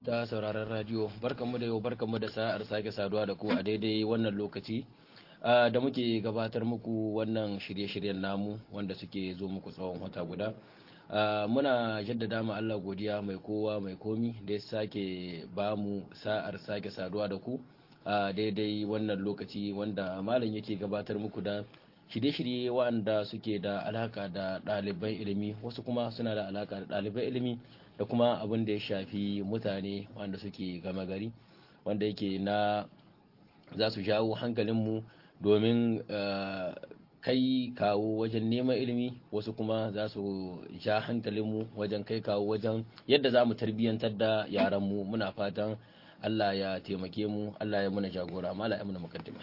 ta sauraron radio barkanmu da yau barkanmu da sa'ar sake saduwa da ku a daidai wannan lokaci da muke gabatar muku wannan shirye-shiryen namu wanda suke zo muku tsawon wata guda muna jaddada ma Allah godiya mai kowa mai komi da ya sake ba mu sa'ar sake saduwa da ku a daidai wannan lokaci wanda malam yake gabatar muku da shirye-shirye wanda suke da alaka da ɗaliban ilimi wasu kuma suna da alaka da ɗaliban ilimi da kuma abin da ya shafi mutane wanda suke gama gari wanda yake na za su jawo hankalinmu domin kai kawo wajen neman ilimi wasu kuma za su ja hankalinmu wajen kai kawo wajen yadda za mu tarbiyyantar da yaranmu muna fatan Allah ya taimake mu Allah ya muna jagora mala ya muna mukaddima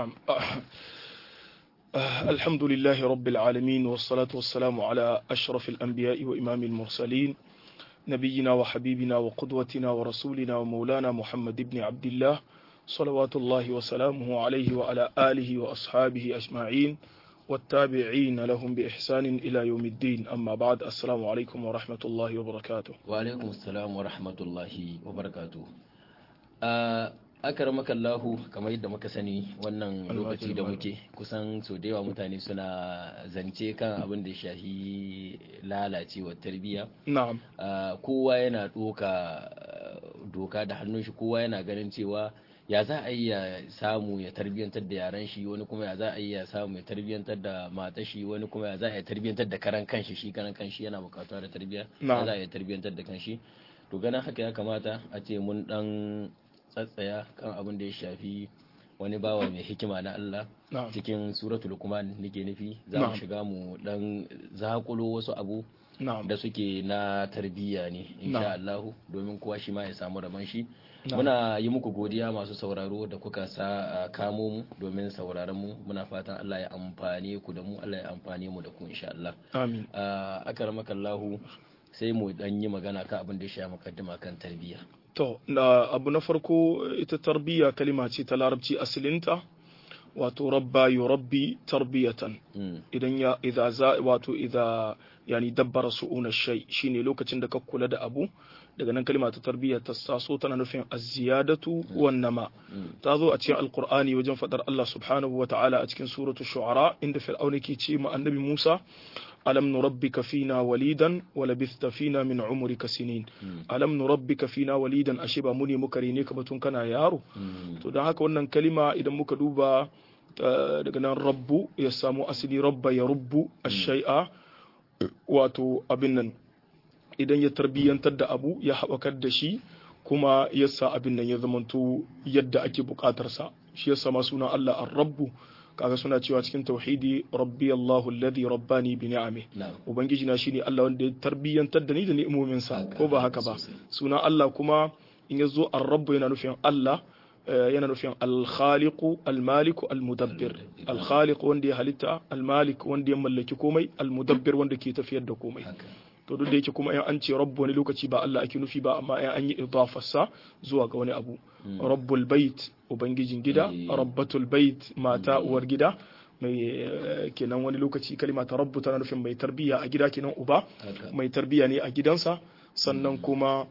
الحمد لله رب العالمين والصلاة والسلام على أشرف الأنبياء وإمام المرسلين نبينا وحبيبنا وقدوتنا ورسولنا ومولانا محمد بن عبد الله صلوات الله وسلامه عليه وعلى آله وأصحابه أجمعين والتابعين لهم بإحسان إلى يوم الدين أما بعد السلام عليكم ورحمة الله وبركاته وعليكم السلام ورحمة الله وبركاته akaramaka Allahu kamar yadda muka sani wannan lokaci da muke kusan so da yawa mutane suna zance kan abin da shahi lalacewar tarbiyya na'am kowa yana doka doka da hannun shi kowa yana ganin cewa ya za a yi ya samu ya tarbiyyantar da yaran shi wani kuma ya za a yi ya samu ya tarbiyyantar da matar shi wani kuma ya za a yi tarbiyyantar da karan kanshi shi karan kanshi yana bukatuwa da tarbiyya ya za a yi tarbiyyantar da kanshi to ganin haka ya kamata a ce mun dan tsatsaya kan abin da ya shafi wani bawa mai hikima na Allah cikin suratul Luqman nake nufi za mu shiga mu dan zakulo wasu abu da suke na tarbiyya ne insha Allah domin kowa shi ma ya samu rabon shi muna yi muku godiya masu sauraro da kuka sa kamo mu domin sauraron mu muna fatan Allah ya amfane ku da mu Allah ya amfane mu da ku insha Allah amin akaramakallahu sai mu dan yi magana kan abin da ya shafi mukaddima kan tarbiyya To, na abu na farko ita tarbiyya kalima ce ta larabci asilinta, wato rabba yi rabbi tarbiyatan. Idan ya idza za wato idza yani dabbara su'una shay shine lokacin da ka kula da abu daga nan kalima ta tarbiyya ta taso tana nufin az-ziyadatu wan nama. Ta zo a cikin alqur'ani wajen fadar Allah subhanahu wa ta'ala a cikin suratul shu'ara inda fir'auna ke ce ma annabi Musa ألم نربك فينا وليدا ولبثت فينا من عمرك سنين ألم نربك فينا وليدا أشبا مني مكريني كبتون كان يارو to don haka wannan kalima idan muka duba daga nan rabbu ya samu asali rabba ya rubbu ashai'a wato abin nan idan ya tarbiyyantar da abu ya haɓakar da shi kuma ya sa abin nan ya zamanto yadda ake buƙatarsa shi ya sama sunan Allah ar-rabbu kaga suna cewa cikin tauhidi rabbi Allahu alladhi rabbani bi ni'ami ubangiji na shine Allah wanda ya tarbiyyantar da ni da ni'imomin sa ko ba haka ba sunan Allah kuma in yazo ar-rabb yana nufin Allah yana nufin al-khaliq al-malik al-mudabbir al-khaliq wanda ya halitta al-malik wanda ya mallaki komai al-mudabbir wanda ke tafiyar da komai to duk da yake kuma in an ce rabbu wani lokaci ba Allah ake nufi ba amma in an yi idafarsa zuwa ga wani abu rabbul bait ubangijin gida rabbatul bait mata uwar gida mai kenan wani lokaci kalima ta rabbu tana nufin mai tarbiya a gida kenan uba mai tarbiya ne a gidansa sannan kuma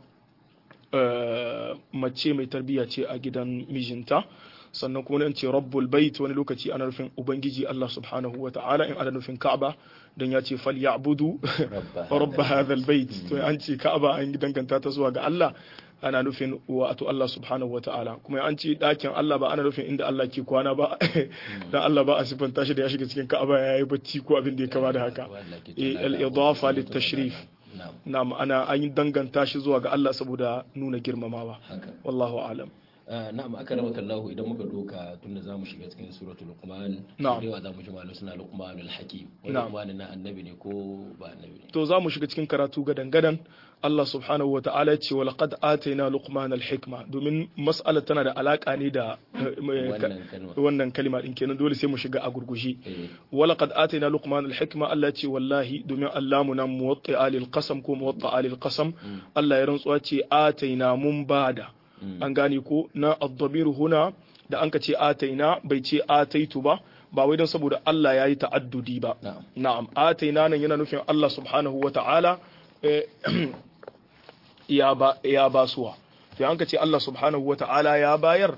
mace mai tarbiya ce a gidan mijinta sannan kuma an ce rabbul bait wani lokaci ana nufin ubangiji Allah subhanahu wa ta'ala in ana nufin Ka'aba dan ya ce fal ya'budu rabb hadha albayt to an ce Ka'aba an danganta ta zuwa ga Allah ana nufin wato Allah subhanahu wa ta'ala kuma an ce dakin Allah ba ana nufin inda Allah ke kwana ba dan Allah ba a sifanta shi da ya shiga cikin Ka'aba yayi bacci ko abin da ya kama da haka al-idafa lit-tashrif na'am ana an danganta shi zuwa ga Allah saboda nuna girmamawa wallahu a'lam na'am aka rama kallahu idan muka doka tunda za mu shiga cikin suratul luqman da yawa za mu ji malu suna luqmanul hakim wani luqman na annabi ne ko ba annabi ne to za mu shiga cikin karatu gadan gadan Allah subhanahu wata'ala ce wa laqad atayna luqman al-hikma domin mas'ala tana da alaka ne da wannan kalima din kenan dole sai mu shiga a gurgushi wa laqad atayna luqman al-hikma Allah ce wallahi domin Allah mu nan muwatta alil qasam ko muwatta alil qasam Allah ya rantsuwa ce atayna mun bada an gane ko na addabiru huna da an ka ce ataina bai ce ataitu ba ba wai don saboda Allah ya yi ta'addudi ba na'am ataina nan yana nufin Allah subhanahu wa ta'ala ya ba suwa to an ka ce Allah subhanahu wata'ala ya bayar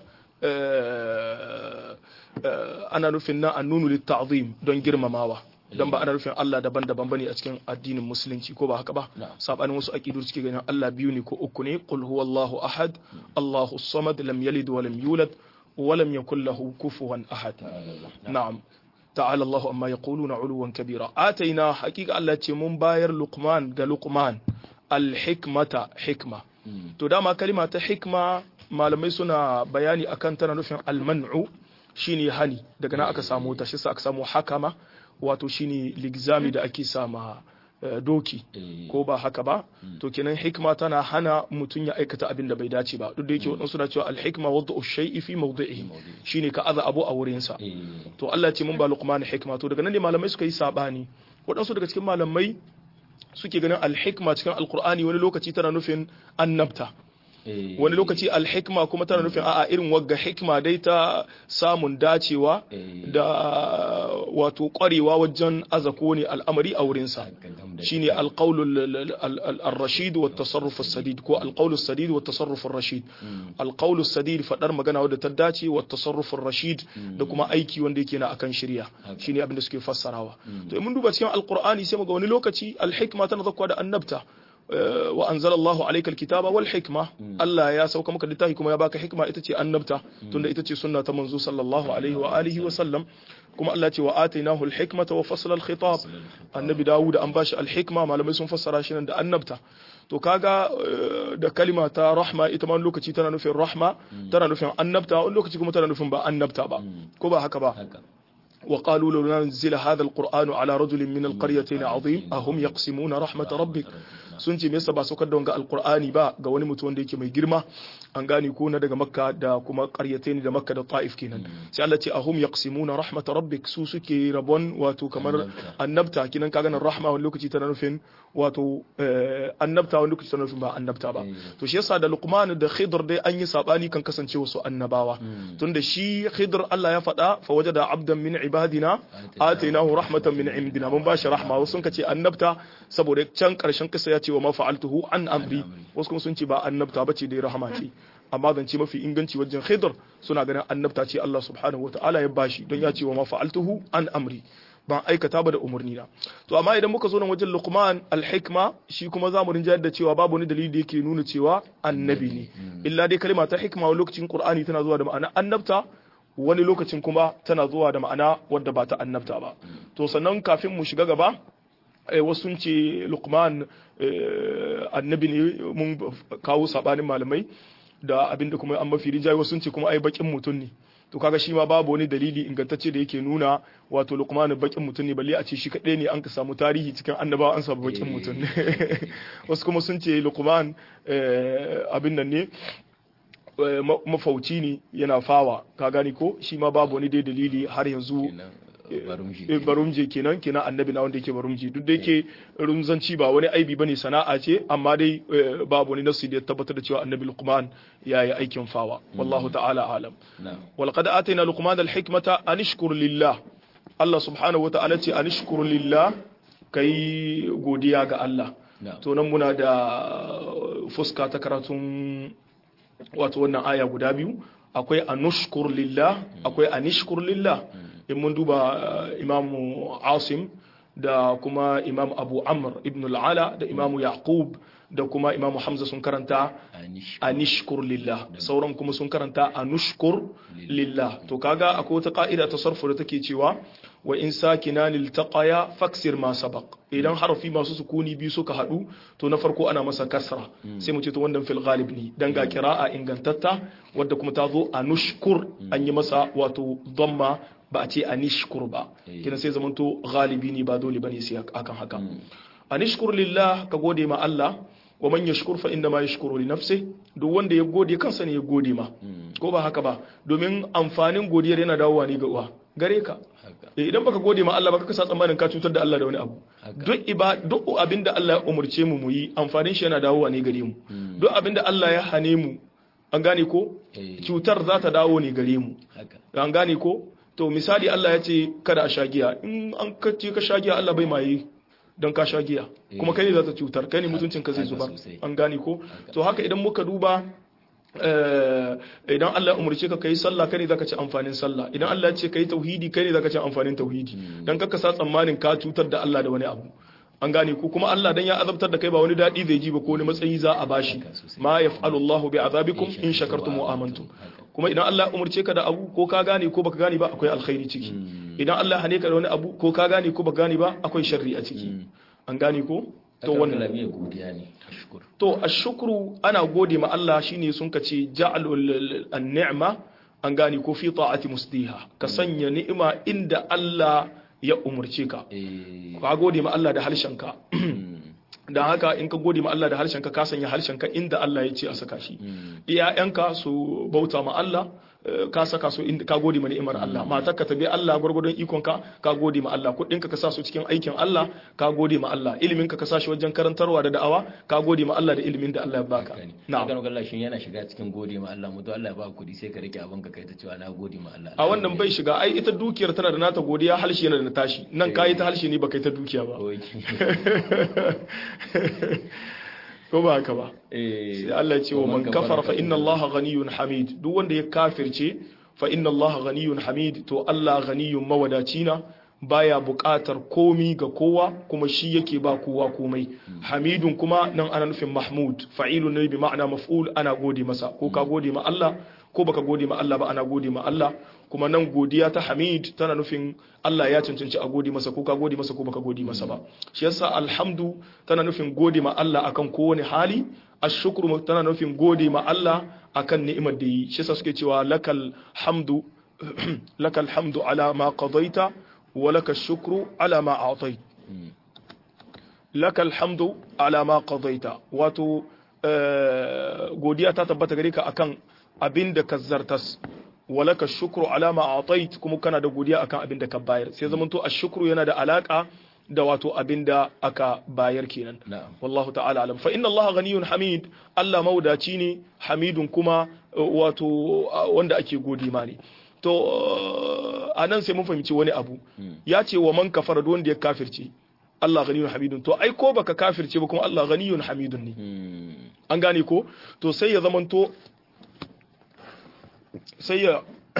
ana nufin na annunu litta'zim don girmamawa don ba ana nufin Allah daban-daban bane a cikin addinin musulunci ko ba haka ba sabanin wasu aqidu suke ganin Allah biyu ne ko uku ne qul huwallahu ahad Allahu samad lam yalid wa lam yulad wa lam yakul lahu kufuwan ahad na'am ta'ala Allahu amma yaquluna 'uluwan kabira ataina haqiqa Allah ce mun bayar luqman ga luqman al-hikmata hikma to dama kalima ta hikma malamai suna bayani akan tana nufin al-man'u shine hani daga nan aka samu ta shi aka samu hakama wato shine ligzami da ake sama doki ko ba haka ba to kenan hikma tana hana mutum ya aikata abin da bai dace ba duk da yake wadansu na cewa alhikma wadda shay'i fi mawdi'ihi shine ka aza abu a wurin sa to Allah ce mun ba luqman hikma to daga nan ne malamai suka yi sabani wadansu daga cikin malamai suke ganin alhikma cikin alqur'ani wani lokaci tana nufin annabta wani lokaci alhikma kuma tana nufin a'a irin wagga hikma dai ta samun dacewa da wato kwarewa wajen azako ne al'amari a wurinsa shine alqaulul ar-rashid wa tasarruf as-sadid ko alqaulus sadid wa tasarruf ar-rashid alqaulus sadid fadar magana wadda ta dace wa tasarruf ar-rashid da kuma aiki wanda yake na akan shirya shine abin da suke fassarawa to mun duba cikin alqur'ani sai muga wani lokaci alhikma tana zakwa da annabta wa anzala Allahu alayka alkitaba wal hikma Allah ya sauka maka littafi kuma ya baka hikma ita ce annabta tunda ita ce sunna ta manzo sallallahu alaihi wa alihi wa sallam kuma Allah ce wa atainahu alhikmata wa fasla alkhitab annabi Dawud an bashi alhikma malamai sun fassara shi nan da annabta to kaga da kalima ta rahma ita ma lokaci tana nufin rahma tana nufin annabta wani lokaci kuma tana nufin ba annabta ba ko ba haka ba وقالوا لو نزل هذا القرآن على رجل من القريتين عظيم أهم يقسمون رحمة ربك sun ce me yasa ba saukar da wanga alqur'ani ba ga wani mutum wanda yake mai girma an gane ko na daga makka da kuma qaryatain da makka da ta'if kenan sai Allah ce ahum yaqsimuna rahmat rabbik su suke rabon wato kamar annabta kinan kaga nan rahma wani lokaci tana nufin wato annabta wani lokaci tana nufin ba annabta ba to shi yasa da luqman da khidr dai an yi sabani kan kasance wasu annabawa tunda shi khidr Allah ya faɗa fa wajada abdan min ibadina atainahu rahmatan min indina mun bashi rahma wasu sun kace annabta saboda can karshen kisa ya ce wa mafa'altuhu an amri wasu kuma sun ce ba annabta bace dai rahama ce amma zance mafi inganci wajen khidr suna ganin annabta ce Allah subhanahu wataala ya bashi don ya ce wa mafa'altuhu an amri ban aikata ba da umarni na to amma idan muka zo nan wajen luqman alhikma shi kuma zamu rinjayar da cewa babu wani dalili da yake nuna cewa annabi ne illa dai kalma ta hikma wani lokacin qur'ani tana zuwa da ma'ana annabta wani lokacin kuma tana zuwa da ma'ana wadda ba ta annabta ba to sannan kafin mu shiga gaba wasu ce lukman annabi ne mun kawo sabanin malamai da abinda kuma an mafi rinjaye wasu ce kuma ai bakin mutum ne to kaga shi ma babu wani dalili ingantacce da yake nuna wato lukman bakin mutum ne balle a ce shi kaɗai ne an ka samu tarihi cikin annabawa an samu bakin mutum ne wasu kuma sun ce lukman abin nan ne mafauci ne yana fawa ka gani ko shi ma babu wani dai dalili har yanzu barumje kenan kenan annabi na wanda yake barumje duk da yake rumzanci ba wani aibi bane sana'a ce amma dai babu wani nasu da ya tabbatar da cewa annabi luqman ya yi aikin fawa wallahu ta'ala alam wal qad atayna luqman al hikmata an ishkur lillah Allah subhanahu wa ta'ala ce an ishkur lillah kai godiya ga Allah to nan muna da fuska ta karatun wato wannan aya guda biyu akwai anushkur lillah akwai anishkur lillah in mun duba imamu asim da kuma imam abu amr ibn al'ala da imamu yaqub da kuma imamu hamza sun karanta anishkur lillah sauran kuma sun karanta anushkur lillah to kaga akwai wata ka'ida ta sarfu da take cewa wa in sakina liltaqaya faksir ma sabaq idan harafi masu sukuni biyu suka hadu to na farko ana masa kasra sai mu ce to wannan fil ghalib ne dan ga qira'a ingantatta wadda kuma ta zo anushkur an yi masa wato dhamma ba a ce anishkur ba kina sai zamanto galibi ne ba dole bane sai akan haka anishkur lillah ka gode ma Allah wa man yashkur fa inna ma yashkuru li nafsi duk wanda ya gode kansa ne ya gode ma ko ba haka ba domin amfanin godiyar yana dawowa ne ga uwa gare ka idan baka gode ma Allah baka kasa tsammanin ka cutar da Allah da wani abu duk iba duk abinda Allah ya umurce mu mu yi amfanin shi yana dawowa ne gare mu duk abinda Allah ya hane mu an gane ko cutar za ta dawo ne gare mu an gane ko to misali Allah ya ce kada a sha giya in an kace ka sha giya Allah bai maye don ka sha giya kuma kai ne za ta cutar kai ne mutuncin ka zai zuba an gane ko to haka idan muka duba idan Allah ya umarce ka kai sallah kai ne zaka ci amfanin sallah idan Allah ya ce kai tauhidi kai ne zaka ci amfanin tauhidi dan kaka sa tsammanin ka cutar da Allah da wani abu an gane ko kuma Allah dan ya azabtar da kai ba wani dadi zai ji ba ko wani matsayi za a bashi ma yaf'alu Allahu bi azabikum in shakartum wa amantum kuma idan Allah ya umarce ka da abu ko ka gane ko baka gane ba akwai alkhairi ciki idan Allah hane ka da wani abu ko ka gane ko baka gane ba akwai sharri a ciki an gane ko to wannan godiya ne to ashkuru ana gode ma Allah shine sun ka ce ja'alul an-ni'ma an gane ko fi ta'ati musdiha ka sanya ni'ima inda Allah ya umurce ka ka gode ma Allah da harshenka don haka in ka gode ma Allah da harshenka ka sanya harshenka inda Allah ya ce a saka shi iyayenka su bauta ma Allah ka saka su inda ka gode ma ni'imar Allah matar ka tabi Allah gurgurdon ikon ka ka gode ma Allah kudin ka ka sa su cikin aikin Allah ka gode ma Allah ilimin ka ka sa shi wajen karantarwa da da'awa ka gode ma Allah da ilimin da Allah ya baka na'am ga Allah shin yana shiga cikin gode ma Allah mutu Allah ya baka kudi sai ka rike abin ka kai ta cewa na gode ma Allah a wannan bai shiga ai ita dukiyar tana da nata godiya halshe yana da na tashi nan kayi ta halshe ne baka yi ta dukiya ba ko ba haka ba sai Allah ya ce wa man kafara fa inna Allah ghaniyun hamid duk wanda ya kafirce fa inna Allah ghaniyun hamid to Allah ghaniyun mawadaci na baya buƙatar komi ga kowa kuma shi yake ba kowa komai hamidun kuma nan ana nufin mahmud fa'ilun ne bi ma'ana maf'ul ana gode masa ko ka gode ma Allah ko baka gode ma Allah ba ana gode ma Allah kuma nan godiya ta hamid tana nufin Allah ya cancanci a gode masa ko ka gode masa ko baka gode masa ba shi yasa alhamdu tana nufin gode ma Allah akan kowane hali ashukru tana nufin gode ma Allah akan ni'imar da yi shi yasa suke cewa lakal hamdu lakal hamdu ala ma qadaita wa lakal shukru ala ma a'tait lakal hamdu ala ma qadaita wato godiya ta tabbata gare ka akan abin da ka zartas walaka shukru alama atait kuma kana da godiya akan abin da ka bayar sai zaman to ashukru yana da alaka da wato abin da aka bayar kenan wallahu ta'ala alam fa inna allaha ghaniyun hamid Allah maudaci ne hamidun kuma wato wanda ake gode ma ne to anan sai mun fahimci wani abu ya ce wa man kafara duk wanda ya kafirce Allah ghaniyun hamidun to ai ko baka kafirce ba kuma Allah ghaniyun hamidun ne an gane ko to sai ya zamanto sai ya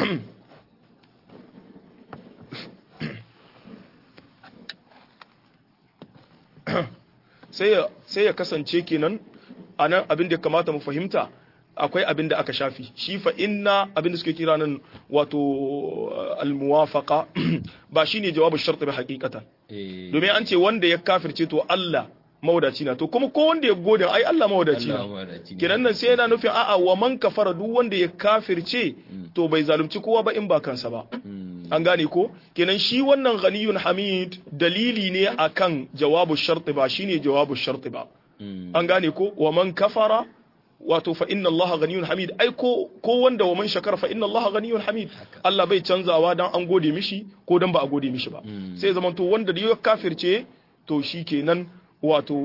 sai ya kasance kenan a nan abin da kamata mu fahimta akwai abin da aka shafi shi fa inna abin da suke kira nan wato almuwafaqa ba shine jawabin sharti ba hakikatan domin an ce wanda ya kafirce to Allah mawadaci na to kuma ko wanda ya gode ai Allah mawadaci na kiran nan sai yana nufin a'a wa man kafara duk wanda ya kafirce to bai zalunci kowa ba in ba kansa ba an gane ko kenan shi wannan ghaniyun hamid dalili ne akan jawabu sharti ba shine jawabu sharti ba an gane ko wa man kafara wato fa inna Allah ghaniyun hamid ai ko ko wanda wa man shakara fa inna Allah ghaniyun hamid Allah bai canzawa dan an gode mishi ko dan ba a gode mishi ba sai zaman to wanda da ya kafirce to shi kenan wato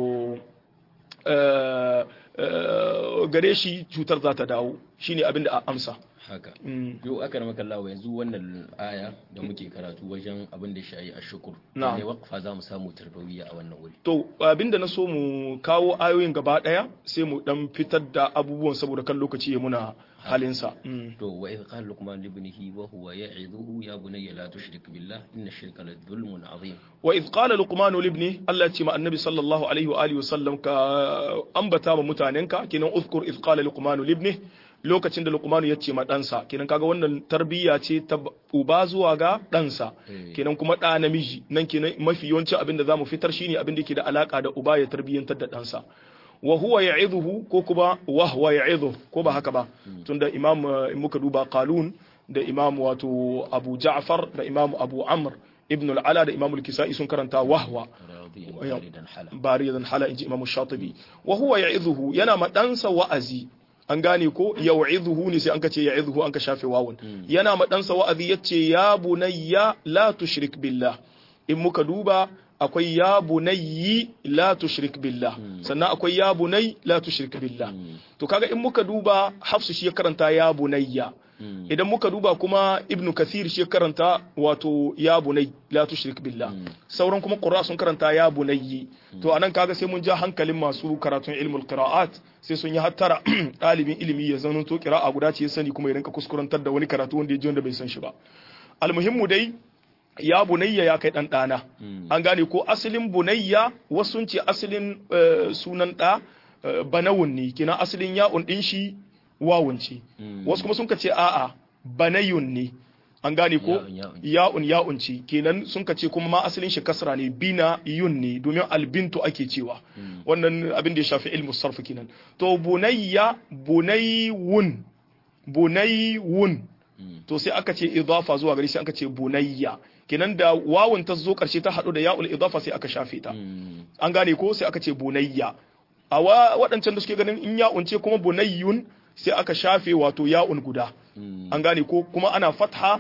gare shi cutar za ta dawo shine abin da a amsa haka yau aka rama kallawa yanzu wannan aya da muke karatu wajen abin da shayi a shukur ne wakfa za mu samu tarbawiyya a wannan wuri to abin da na so mu kawo ayoyin gaba daya sai mu dan fitar da abubuwan saboda kan lokaci ya muna halinsa to wa idh qala luqman li ibnihi wa huwa ya'idhuhu ya bunayya la tushrik billah inna ash-shirka la dhulmun azim wa idh qala luqman li ibnihi Allah ce ma annabi sallallahu alaihi wa alihi wa sallam ka ambata ma mutanenka kenan uzkur idh qala luqman li ibnihi lokacin da Luqmanu ya ce ma ɗansa kenan kaga wannan tarbiyya ce ta uba zuwa ga ɗansa kenan kuma ɗa namiji nan kenan mafi yawancin abin da zamu fitar shine abin da ke da alaka da uba ya tarbiyyantar da ɗansa wa huwa ya'idhuhu ko kuma wa huwa ya'idhu ko ba haka ba tunda imam in muka duba qalun da imam wato abu ja'far da imam abu amr ibn al-ala da imam al-kisai sun karanta wahwa baridan hala inji imam shatibi wa huwa ya'idhuhu yana ma ɗansa wa'azi an gane ko yau'idhuhu ne sai an ka ce ya'idhuhu an ka shafe wawun yana ma ɗansa wa'azi yace ya bunayya la tushrik billah in muka duba akwai ya bunayyi la tushrik billah sannan akwai ya bunay la tushrik billah to kaga in muka duba hafsu shi ya karanta ya bunayya idan muka duba kuma ibnu kathir shi karanta wato ya bunai la tushrik billah sauran kuma qurra sun karanta ya bunayyi to anan kaga sai mun ja hankalin masu karatun ilmul qira'at sai sun yi hattara ɗalibin ilimi ya zano to qira'a guda ce ya sani kuma ya rinka kuskurantar da wani karatu wanda ya ji wanda bai san shi ba almuhimmu dai ya bunayya ya kai dan dana an gane ko asalin bunayya wasu ce asalin sunan da banawun ne kina asalin ya'un din shi wawun ce wasu kuma sun ce a'a banayun ne an gane ko ya'un ya'un ce kenan sun ce kuma ma asalin shi kasra ne bina yun ne domin albintu ake cewa wannan abin da ya shafi ilmu sarf kenan to bunayya bunaywun bunaywun to sai aka ce idafa zuwa gari sai aka ce bunayya kenan da wawun ta zo karshe ta hadu da ya'ul idafa sai aka shafe ta an gane ko sai aka ce bunayya a waɗancan da suke ganin in ya'un ce kuma bunayyun sai aka shafe wato ya'un guda an gane ko kuma ana fatha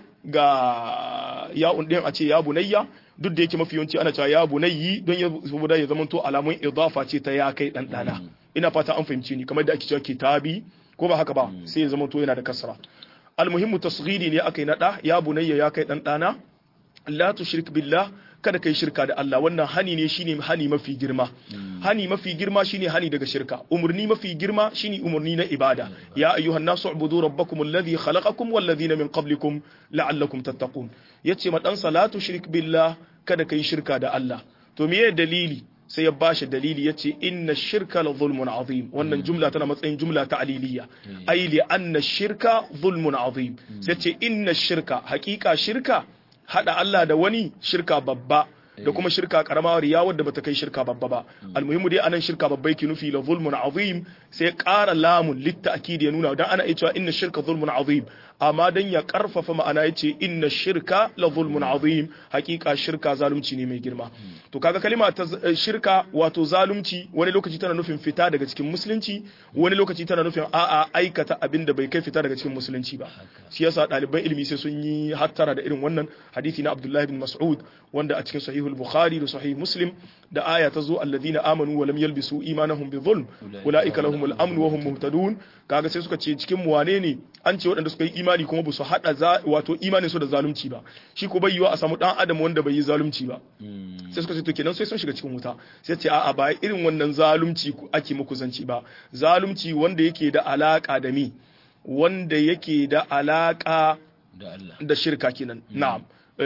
ga ya'un din a ce ya bunayya duk da yake mafi yawanci ana cewa ya bunayyi don ya saboda ya zama to alamun idafa ce ta ya kai dan dana ina fata an fahimci ni kamar da ake cewa kitabi ko ba haka ba sai ya zama to yana da kasra almuhimmu tasghiri ne aka yi nada ya bunayya ya kai dan dana la tushrik billah kada kai shirka da Allah wannan hani ne shine hani mafi girma hani mafi girma shine hani daga shirka umurni mafi girma shine umurni na ibada ya ayyuhan nasu ubudu rabbakum alladhi khalaqakum wal ladhina min qablikum la'allakum tattaqun yace ma dan salatu shirk billah kada kai shirka da Allah to meye dalili sai ya bashi dalili yace inna shirka la zulmun azim wannan jumla tana matsayin jumla ta aliliya ai li anna shirka zulmun azim sai ce inna shirka haqiqa shirka hada Allah da wani shirka babba da kuma shirka karama riya wadda bata kai shirka babba ba almuhimu dai anan shirka babba yake nufi la zulmun azim sai ƙara lamun litta'kid ya nuna dan ana iya cewa inna shirka zulmun azim amma dan ya karfafa ma'ana yace inna shirka la zulmun azim hakika shirka zalunci ne mai girma to kaga kalima ta shirka wato zalunci wani lokaci tana nufin fita daga cikin musulunci wani lokaci tana nufin a'a aikata abin da bai kai fita daga cikin musulunci ba shi yasa ɗaliban ilimi sai sun yi hattara da irin wannan hadisi na Abdullah ibn Mas'ud wanda a cikin sahihul Bukhari da sahih Muslim da aya ta zo alladhina amanu wa lam yalbisu imanahum bi dhulm ulaika lahumul amn wa hum muhtadun kaga sai suka ce cikin mu wane ne an ce waɗanda suka yi imani kuma ba su hada wato imanin su da zalunci ba shi ko bai yiwa a samu dan adam wanda bai yi zalunci ba sai suka ce to kenan sai sun shiga cikin wuta sai ce a'a ba irin wannan zalunci ake muku zanci ba zalunci wanda yake da alaka da mi wanda yake da alaka da shirka kenan na'am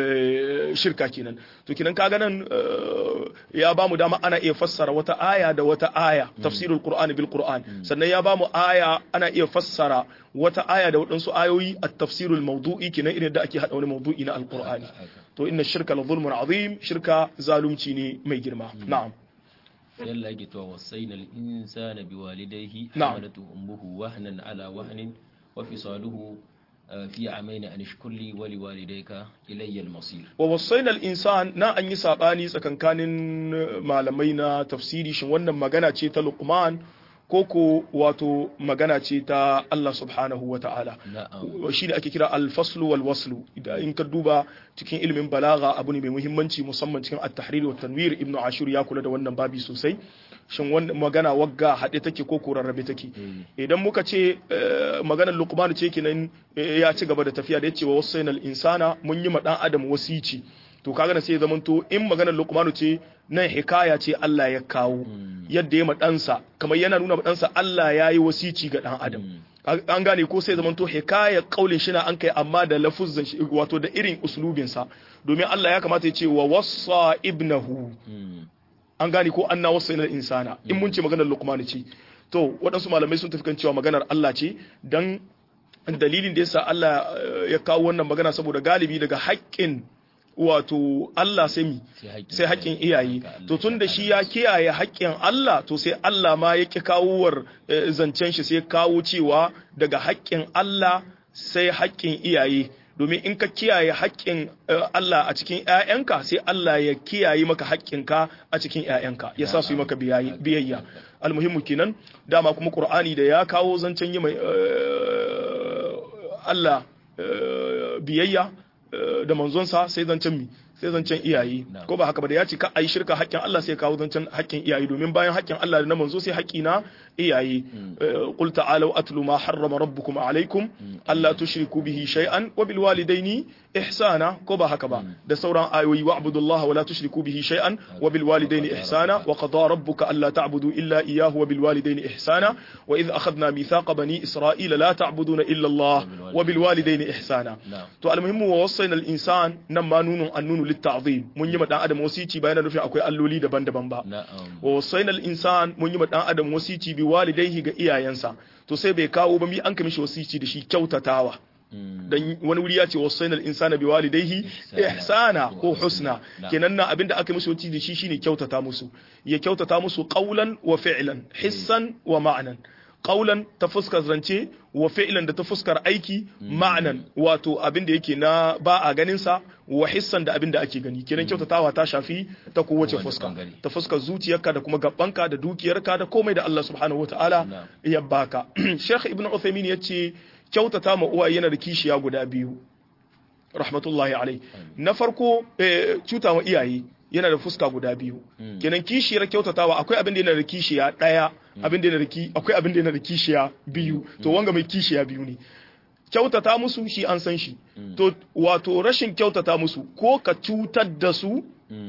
shirka kenan to kenan kaga nan ya ba mu dama ana iya fassara wata aya da wata aya tafsirul qur'ani bil qur'an sannan ya ba mu aya ana iya fassara wata aya da waɗansu ayoyi at tafsirul mawdu'i kenan irin da ake hada wani mawdu'i na alqur'ani to inna shirka la zulmun azim shirka zalunci ne mai girma na'am yalla yake to wasaina al insana biwalidayhi Na'am. hamalatu ummuhu wahnan ala wahnin wa fisaluhu fi amaini an ishkur li wa liwalidayka ilayya al-masir wa wasaina al-insan na an yi sabani tsakankanin malamai na tafsiri shin wannan magana ce ta Luqman ko ko wato magana ce ta Allah subhanahu wa ta'ala na'am shi ne ake kira al-faslu wal waslu idan in ka duba cikin ilimin balaga abu ne mai muhimmanci musamman cikin at-tahrir wa tanwir ibnu ashur ya kula da wannan babi sosai shin wannan magana wagga haɗe take ko ko rarrabe take idan muka ce eh, maganar luqman ce kenan eh, ya ci gaba da tafiya da yace wa wasainal insana mun yi ma dan adam wasici to kaga na sai zaman to in maganar luqman ce nan hikaya ce Allah ya kawo yadda ya ma ɗansa kamar yana nuna ma ɗansa Allah ya yi wasici ga ɗan adam an gane ko sai zaman to hikaya kaulin shi na an kai amma da lafuzzan shi wato da irin uslubinsa domin Allah ya kamata ya ce wa wassa ibnahu an gane ko anna wasu ilal insana in mun ce maganar luqman ce to waɗansu malamai sun tafi kan cewa maganar Allah ce dan dalilin da yasa Allah eh, ya kawo wannan magana saboda galibi daga haƙƙin wato Allah sai mi sai haƙƙin iyaye to tun da shi ya kiyaye haƙƙin Allah to sai Allah ma ya ƙi kawowar eh, zancen shi sai ya kawo cewa daga haƙƙin Allah sai haƙƙin iyaye domin in ka kiyaye haƙƙin eh, Allah a cikin ‘ya'yanka sai Allah ya kiyaye maka haƙƙinka a cikin ‘ya'yanka ya sa su yi maka biyayi- biyayya almuhimmu kenan dama kuma ƙur'ani da ya kawo zancen yi mai eh, Allah eh, biyayya eh, da manzonsa sai zancen mi sai zancen iyaye ko ba haka ba da ya ce ka ayi shirka haƙƙin Allah sai kawo zancen haƙƙin iyaye domin bayan haƙƙin Allah da na manzo sai haƙƙi na iyaye qul ta'alu atlu ma harrama rabbukum alaykum alla tushriku bihi shay'an wa bil walidaini ihsana ko ba haka ba da sauran ayoyi wa'budullaha wa la tushriku bihi shay'an wa bil walidaini ihsana wa qada rabbuka alla ta'budu illa iyyahu wa bil walidaini ihsana wa idh akhadna mithaqa bani isra'ila la ta'buduna illa Allah wa bil walidaini ihsana to almuhimmu wa wasaina al insan nan ma nunun annunu lit ta'zim mun yi ma dan adam wasici bayan nufin akwai alloli daban-daban ba wa wasaina al insan mun yi ma dan adam wasici bi walidaihi ga iyayensa to sai bai kawo ba mi an kamishi wasici da shi kyautatawa dan wani wuri ya ce wasainal insana bi walidayhi ihsana ko husna kenan na abinda aka mishi wasici da shi shine kyautata musu ya kyautata musu qawlan wa fi'lan hissan wa ma'nan qawlan ta fuskar zance wa fi'lan da ta fuskar aiki ma'nan wato abinda yake na ba a ganin sa wa hissan da abinda ake gani kenan kyautatawa ta shafi ta kowace fuska ta fuskar zuciyarka da kuma gabbanka da dukiyarka da komai da Allah subhanahu wataala ya baka Sheikh Ibn Uthaymeen yace kyautata ma uwaye yana da kishiya guda biyu rahmatullahi alai na farko cuta ma iyaye yana da fuska guda biyu kenan kishiyar kyautatawa akwai abin da yana da kishiya daya abin da yana da akwai abin da yana da kishiya biyu to wanga mai kishiya biyu ne kyautata musu shi an san shi to wato rashin kyautata musu ko ka cutar da su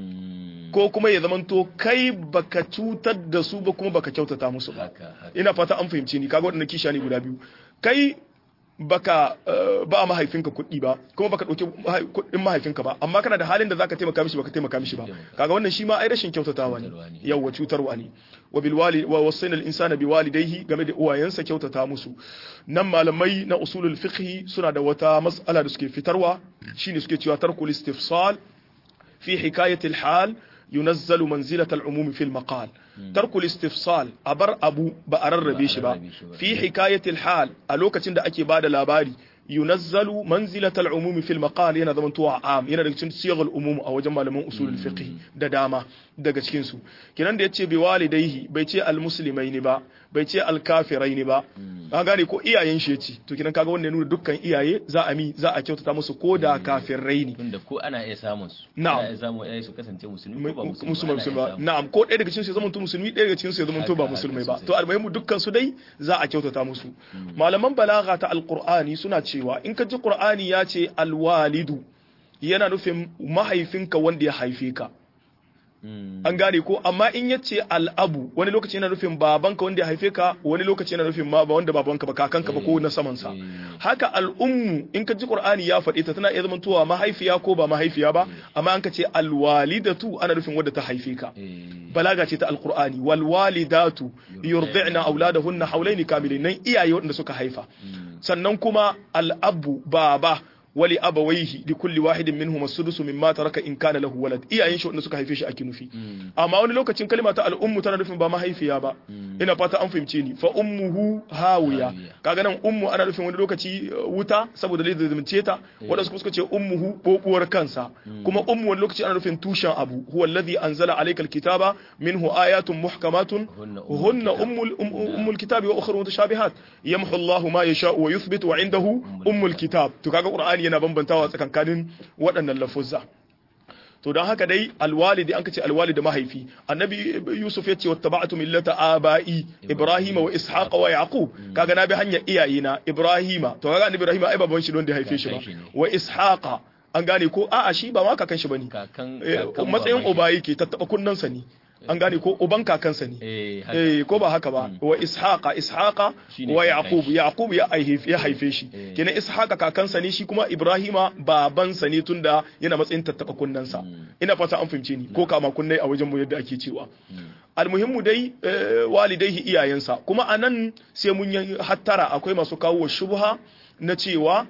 ko kuma ya zamanto kai baka cutar da su ba kuma baka kyautata musu ba ina fata an fahimci ni kaga waɗannan kishiya ne guda biyu kai baka ba mahaifinka kuɗi ba kuma baka ɗauki kuɗin mahaifinka ba amma kana da halin da zaka taimaka mishi baka taimaka mishi ba kaga wannan shi ma ai rashin kyautatawa ne yawa cutarwa ne wa bil wali wa wasaina al insana bi walidayhi game da uwayensa kyautata musu nan malamai na usulul fiqh suna da wata mas'ala da suke fitarwa shine suke cewa tarkul istifsal fi hikayati al hal ينزل منزلة العموم في المقال ترك الاستفصال أبر أبو بأرر بيشبا في حكاية الحال ألوكة تند أكي بعد لاباري ينزل منزلة العموم في المقال yana zamantowa am yana daga cikin siyagal umum a wajen malaman usulul fiqh da dama daga cikin su kinan da yace bi walidaihi bai ce al muslimaini ba bai ce al kafiraini ba ka gane ko iyayen shi yace to kinan kaga wannan nuna dukkan iyaye za a mi za a kyautata musu ko da kafirai ne tunda ko ana iya samun su na'am ana iya samun iyaye su kasance musulmi ko ba musulmi musulmi ba na'am ko ɗaya daga cikin su ya zamanto musulmi ɗaya daga cikin su ya zamanto ba musulmai ba to almuhimmu dukkan su dai za a kyautata musu malaman balagha ta alqur'ani suna cewa in ka ji qur'ani ya ce alwalidu yana nufin mahaifinka wanda ya haife ka an gane ko amma in ya ce al'abu wani lokaci yana nufin babanka wanda ya haife ka wani lokaci yana nufin ma ba wanda babanka ba kakanka ba ko na samansa haka al'ummu in ka ji qur'ani ya faɗi ta tana iya zamantowa mahaifiya ko ba mahaifiya ba amma an ka ce alwalidatu ana nufin wadda ta haife ka balaga ce ta alqur'ani wal walidatu yurdi'na auladahunna hawlaini kamilain nan iyaye wanda suka haifa sannan kuma al'abu baba wali abawaihi li kulli wahidin minhum as-sudus mimma taraka in kana lahu walad iyayen shi wanda suka haife shi ake nufi amma wani lokacin kalma ta al-ummu tana nufin ba mahaifiya ba ina fata an fahimce ni fa ummuhu hawiya kaga nan ummu ana nufin wani lokaci wuta saboda lai zalunce ta wanda suka ce ummuhu bobuwar kansa kuma ummu wani lokaci ana nufin tushen abu huwa alladhi anzala alayka al-kitaba minhu ayatun muhkamatun hunna ummul ummul kitabi wa ukhra mutashabihat yamhu Allahu ma yasha'u wa yuthbitu wa indahu ummul kitab to kaga qur'ani yana bambantawa tsakankanin waɗannan lafuzza to don haka dai alwalidi an kace alwalidi mahaifi annabi yusuf ya ce wattaba'tu millata aba'i ibrahima wa ishaqa wa yaqub kaga na bi hanyar iyayena ibrahima to kaga annabi ibrahima ai baban shi don da haife shi ba wa ishaqa an gane ko a'a shi ba ma kakan shi bane matsayin uba yake tattaba kunnansa ne an gane ko uban kakansa ne eh ko ba haka ba wa ishaqa ishaqa wa yaqub yaqub ya haife ya haife shi kenan ishaqa kakansa ne shi kuma ibrahima babansa ne tunda yana matsayin tattaba kunnansa ina fata an fahimce ni ko kama kunnai a wajen mu yadda ake cewa almuhimmu dai walidaihi iyayensa kuma anan sai mun yi hattara akwai masu kawo shubha na cewa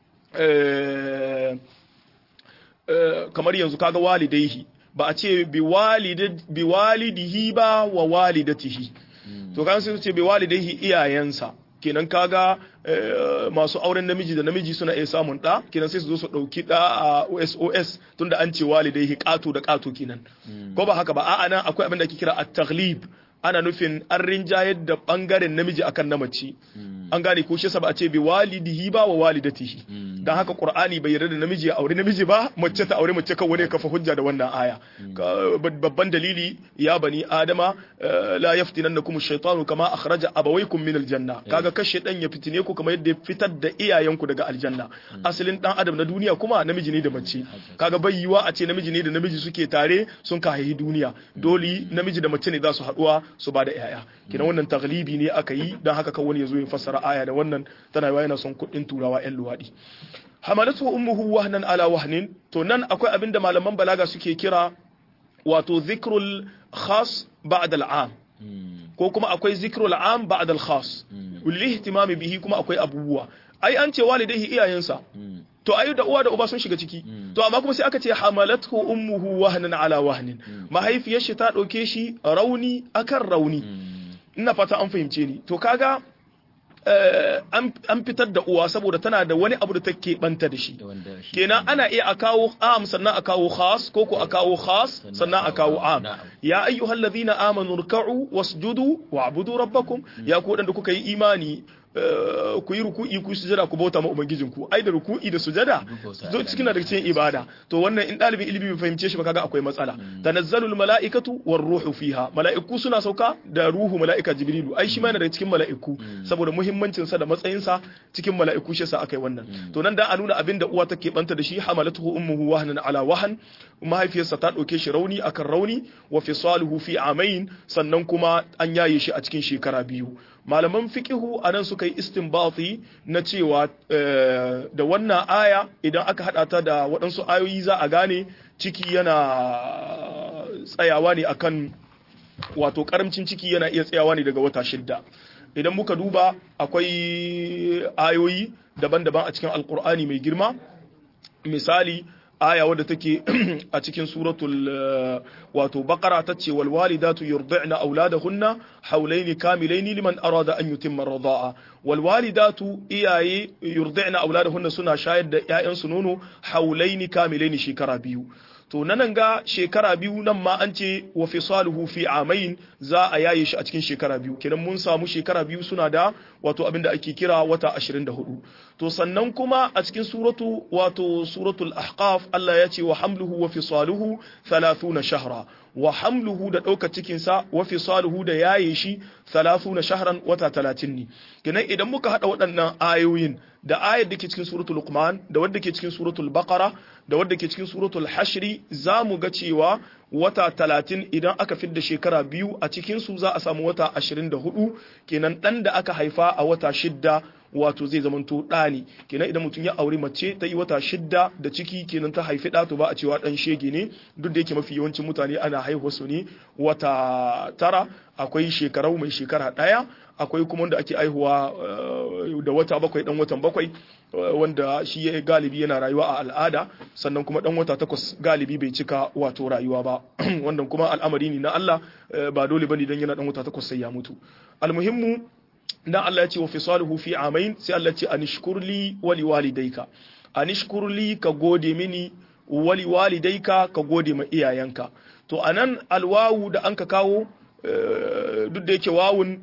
kamar yanzu kaga walidaihi ba a ce bi walidihi ba wa walidatihi to kan sai ce bi walidaihi iyayensa kenan kaga masu auren namiji da namiji suna iya samun ɗa kenan sai su zo su ɗauki ɗa a OSOS tunda an ce walidaihi ƙato da ƙato kenan ko ba haka ba a'a nan akwai abin da ake kira at-taghlib ana nufin an rinjayar da bangaren namiji akan na mace an gane ko shi ba a ce bi walidihi ba wa walidatihi dan haka qur'ani bai yarda da namiji ya aure namiji ba mace ta aure mace kan wani ya kafa hujja da wannan aya Ka- babban dalili ya bani adama eh, la yaftinannakum ash-shaytanu kama akhraja abawaykum min al-janna kaga kashe dan ya fitine ku kamar yadda ya fitar da iyayenku daga aljanna asalin dan adam na duniya kuma namiji ne da mace kaga bai yiwa a ce namiji ne da namiji suke tare sun ka haihi duniya dole namiji da mace ne za su haduwa su ba da yaya kina wannan taglibi ne aka yi dan haka kawai ya zo ya fassara aya da wannan tana yawa yana son kuɗin turawa yan luwadi hamalatu ummuhu wahnan ala wahnin to nan akwai abin da malaman balaga suke kira wato zikrul khas ba'da al'am ko kuma akwai zikrul am ba'da al-khas lihtimami bihi kuma akwai abubuwa ai an ce walidaihi iyayensa to ayu da uwa da uba sun shiga ciki to amma kuma sai aka ce hamalathu ummuhu wahnan ala wahnin mahaifiyar shi ta dauke shi rauni akan rauni ina fata an fahimce ni to kaga eh, an an fitar da uwa saboda tana da wani abu da take banta da shi da wanda shi kenan ana iya a kawo am sannan a kawo khas ko ko a kawo khas sannan a kawo am Na'am. ya ayyuhal ladhina amanu ruk'u wasjudu wa'budu rabbakum ya ku wadanda kuka yi imani eh, ku yi ruku'i ku yi sujada ku bauta ma ubangijinku ai da ruku'i da sujada bauta zo Allah cikin ne. da cikin ibada to wannan in dalibin ilimi bai fahimce shi ba kaga akwai matsala tanazzalul mala'ikatu war ruhu fiha mala'iku suna sauka da ruhu mala'ika jibrilu ai shi ma yana daga cikin mala'iku saboda muhimmancin sa da matsayin sa cikin mala'iku shi yasa akai wannan to nan da a nuna abin da uwa take banta da shi hamalatuhu ummuhu wahnan ala wahan mahaifiyarsa ta dauke shi rauni akan rauni wa fisaluhu fi amain sannan kuma an yaye shi a cikin shekara biyu malaman fiqihu anan suka yi istinbati na cewa eh, da wannan aya idan aka hada ta da waɗansu ayoyi za a gane ciki yana tsayawa ne akan wato karamcin ciki yana iya tsayawa ne daga wata shidda idan muka duba akwai ayoyi daban-daban a cikin alkur'ani mai girma misali aya wadda take a cikin suratul eh, wato baqara tace wal walidatu yurdi'na auladahunna hawlaini kamilaini liman arada an yutimma ar-rida'a wal walidatu iyaye yurdi'na auladahunna suna shayar da ƴaƴansu nono hawlaini kamilaini shekara biyu to nan ga shekara biyu nan ma an ce wa fisaluhu fi amain za a yaye shi a cikin shekara biyu kenan mun samu shekara biyu suna da wato abin da ake kira wata 24 to sannan kuma a cikin suratu wato suratul ahqaf Allah ya ce wa hamluhu wa fisaluhu 30 shahra wa hamluhu da ɗaukar cikinsa wa fisaluhu da yaye shi 30 shahran wata 30 ne kenan idan muka hada waɗannan ayoyin da ayar da ke cikin suratul luqman da wadda ke cikin suratul baqara da wadda ke cikin suratul hashri za mu ga cewa wata talatin idan aka fidda shekara biyu a cikinsu za a samu wata ashirin da hudu kenan ɗan da aka haifa a wata shidda wato zai zamanto ɗa ne kenan idan mutum ya auri mace ta yi wata shidda da ciki kenan ta haifi ɗa to ba a cewa ɗan shege ne duk da yake mafi yawancin mutane ana haihuwa su ne wata tara akwai shekarau mai shekara ɗaya akwai kuma wanda ake aihuwa eh, da wata bakwai dan watan bakwai eh, wanda shi ya galibi yana rayuwa a al'ada sannan kuma dan wata takwas galibi bai cika wato rayuwa ba wannan kuma al'amari ne na Allah eh, ba dole bane dan yana dan wata takwas sai ya mutu almuhimmu dan Allah ya ce wa fisaluhu fi amain sai Allah ya ce anishkurli wa liwalidayka anishkurli ka gode mini wa liwalidayka ka gode ma iyayenka to anan alwawu da anka kawo eh, duk da yake wawun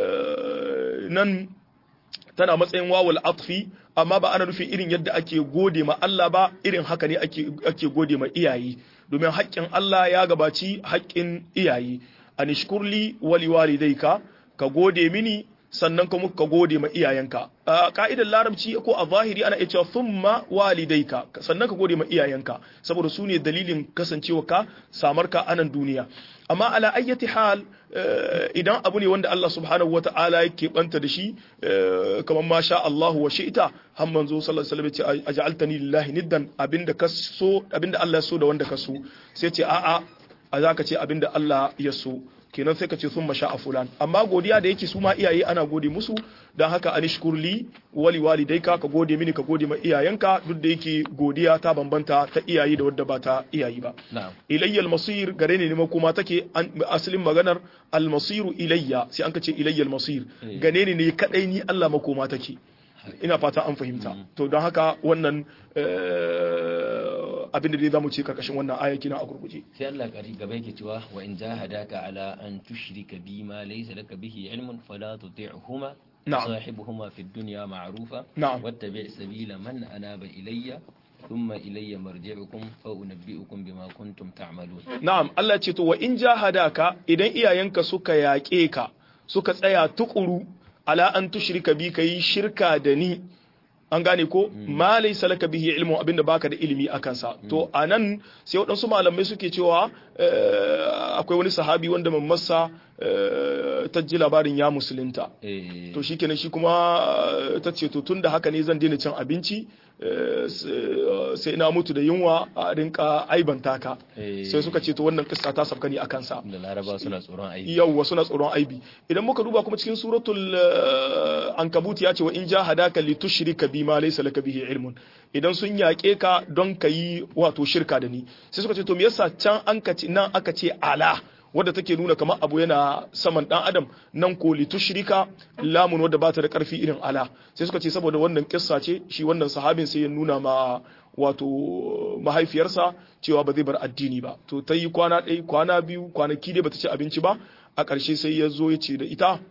eh, nan tana matsayin wawul atfi amma ba ana nufin irin yadda ake gode ma Allah ba irin haka ne ake ake gode ma iyaye domin haƙƙin Allah ya gabaci haƙƙin iyaye anishkurli wali walidayka ka gode mini sannan kuma ka gode ma iyayenka a ka'idar larabci ko a zahiri ana iya cewa thumma walidayka sannan ka gode ma iyayenka saboda su ne dalilin kasancewa ka samar ka anan duniya amma ala ayyati hal eh, idan abu ne wanda Allah subhanahu wata'ala yake banta da shi eh, kamar ma sha Allah wa shi'ta har manzo sallallahu alaihi wasallam ya ce aj'altani lillahi niddan abinda ka so abinda Allah ya so da wanda ka so sai ce a'a a zaka ce abinda Allah ya so kenan sai ka ce sun masha a fulan amma godiya da yake su ma iyaye ana gode musu don haka anishkurli wali walidayka ka gode mini ka gode ma iyayenka duk da yake godiya ta bambanta ta iyaye da wadda ba ta iyaye ba na'am ilayyal masir gare ne ma kuma take an- asalin maganar almasiru ilayya sai an ka ce ilayyal masir Eh. gane ne ne kadai ni Allah makoma take ina fata an fahimta to don haka wannan eh, abin da dai zamu ce karkashin wannan aya kina a gurguje sai Allah kari gaba yake cewa wa in jahadaka ala an tushrika bi ma laysa laka bihi ilmun fala tuti'huma نعم. صاحبهما في الدنيا معروفا نعم. واتبع سبيل من أناب إلي ثم إلي مرجعكم فأنبئكم بما كنتم تعملون na'am Allah ce to wa in jahadaka idan iyayenka suka yaƙe ka suka tsaya tukuru ala an tushrika bi kai shirka da ni an gane ko ma laysa laka bihi ilmu abinda baka da ilimi akan sa to anan sai waɗansu malamai suke cewa eh, akwai wani sahabi wanda mammarsa eh, ta ji labarin ya musulunta إيه to shikenan shi kuma eh, ta ce to tunda haka ne zan daina cin abinci eh, s- eh, sai na mutu da yunwa a rinka aibanta ka Eh. sai suka ce to wannan kissa ta sabka ne akan sa da laraba suna tsoron aiki yawwa suna tsoron aibi idan muka duba kuma cikin suratul eh, ankabut ya ce wa in jahadaka li tushrika bi ma laysa laka bihi ilmun idan sun yaƙe ka don ka yi wato shirka da ni sai suka ce to me yasa can an ka ce nan aka ce ala wadda take nuna kamar abu yana saman dan adam nan ko li tushrika lamun wadda bata da karfi irin ala sai suka ce saboda wannan kissa ce shi wannan sahabin sai ya nuna ma wato mahaifiyarsa cewa ba zai bar addini ba to ta yi kwana ɗaya kwana biyu kwanaki dai bata ci abinci ba a ƙarshe sai ya zo ya ce da ita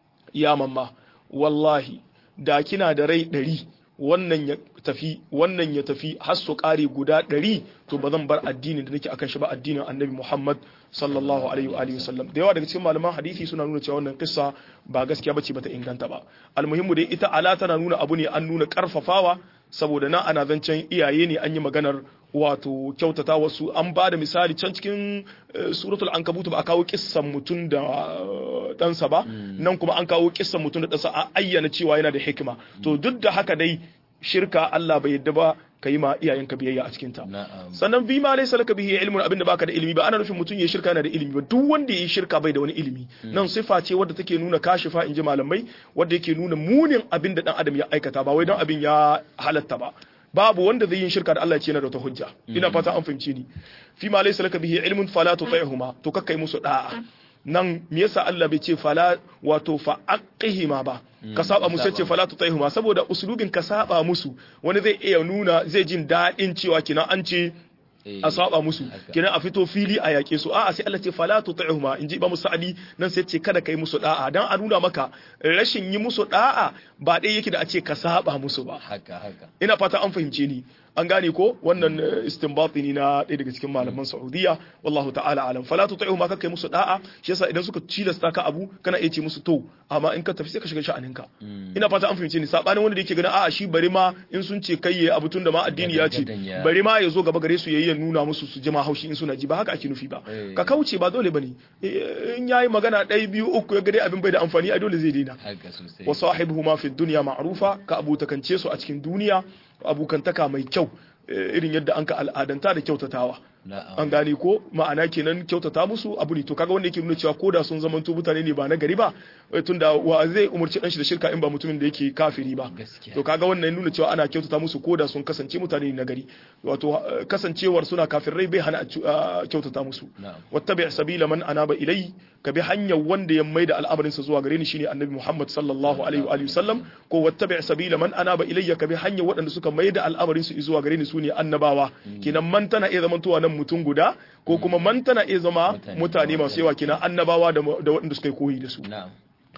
ya mamma wallahi da kina da rai ɗari wannan ya tafi wannan ya tafi har su ƙare guda ɗari to ba zan bar addinin da nake akan shi ba addinin annabi muhammad sallallahu alaihi wa alihi wasallam da yawa daga cikin malaman hadisi suna nuna cewa wannan kissa ba gaskiya bace bata inganta ba almuhimmu dai ita ala tana nuna abu ne an nuna karfafawa saboda nan ana zancen iyaye ne an yi maganar wato kyautata wasu an ba da misali can cikin eh, suratul ankabut ba a kawo kissan mutum da eh, ɗansa ba nan kuma an kawo kissan mutum da ɗansa a ayyana cewa yana da hikima to duk da haka dai shirka Allah bai yadda ba ka yi ma iyayenka biyayya a cikinta na'am sannan bi ma laysa laka bihi ilmun abinda baka da ilimi ba ana nufin mutum ya shirka yana da ilimi ba duk wanda ya shirka bai da wani ilimi nan sifa ce wadda take nuna kashifa inji malamai wadda yake nuna munin abinda dan adam ya aikata ba wai dan abin ya halatta ba babu wanda zai yin shirka da Allah ce yana da wata hujja ina fata an fahimci ni fi ma laysa laka bihi ilmun fala tuti'huma to kakkai musu da'a nan me yasa Allah bai ce fala wato fa aqihima ba ka saba musu ce fala tutaihuma saboda usulubin ka saba musu wani zai iya nuna zai jin daɗin cewa kina an ce Eh, a saba musu haka. kenan a fito fili a yaƙe su a'a sai Allah ce fala tuti'huma inji Imam Sa'di nan sai ce kada kai musu da'a dan a nuna maka rashin yi musu da'a ba dai yake da a ce ka saba musu ba haka haka ina fata an fahimce ni an gane ko wannan eh, istinbati ne na ɗaya daga cikin malaman Saudiya wallahu ta'ala alam fala tuti'u ma kai musu da'a shi yasa idan suka cilasta ka abu kana iya ce musu to amma in ka tafi sai ka shiga sha'aninka ina fata an fahimce ni sabanin wanda da yake ganin a'a shi bari ma in sun ce kai yayi abu tun da ma addini ya ce Gadan ya- bari ma ya zo gaba gare su yayi ya nuna musu su jima haushi in suna ji ba haka ake nufi ba Eh. ka kauce ba dole bane Eh, in yayi magana ɗaya biyu uku ya ga dai abin bai da amfani a dole zai daina haka sosai wa sahibuhuma fi dunya ma'rufa ka abutakance su a cikin duniya abukantaka mai kyau eh, irin yadda an ka al'adanta da kyautatawa na'am an gane ko ma'ana kenan kyautata musu abu ne to kaga wanda yake nuna cewa koda sun zamanto mutane ne ba na gari ba eh, tunda wa zai umarci dan shi da shirka in ba mutumin da yake kafiri ba gaskiya to kaga wannan nuna cewa ana kyautata musu koda sun kasance mutane ne na gari wato eh, kasancewar suna kafirai bai hana a cu- a kyautata musu na'am wattabi sabila man anaba ilai ka bi hanyar wanda ya maida al'amarinsa zuwa gare ni shine annabi Muhammad sallallahu alaihi wa alihi wasallam ko wattabi sabila man anaba ilayya ka bi hanyar waɗanda suka maida al'amarinsu zuwa gare ni sune annabawa kinan man tana iya zamantowa nan mutum guda ko kuma man tana iya zama Mutane. mutane masu yawa kinan annabawa da da waɗanda suka yi koyi da su na'am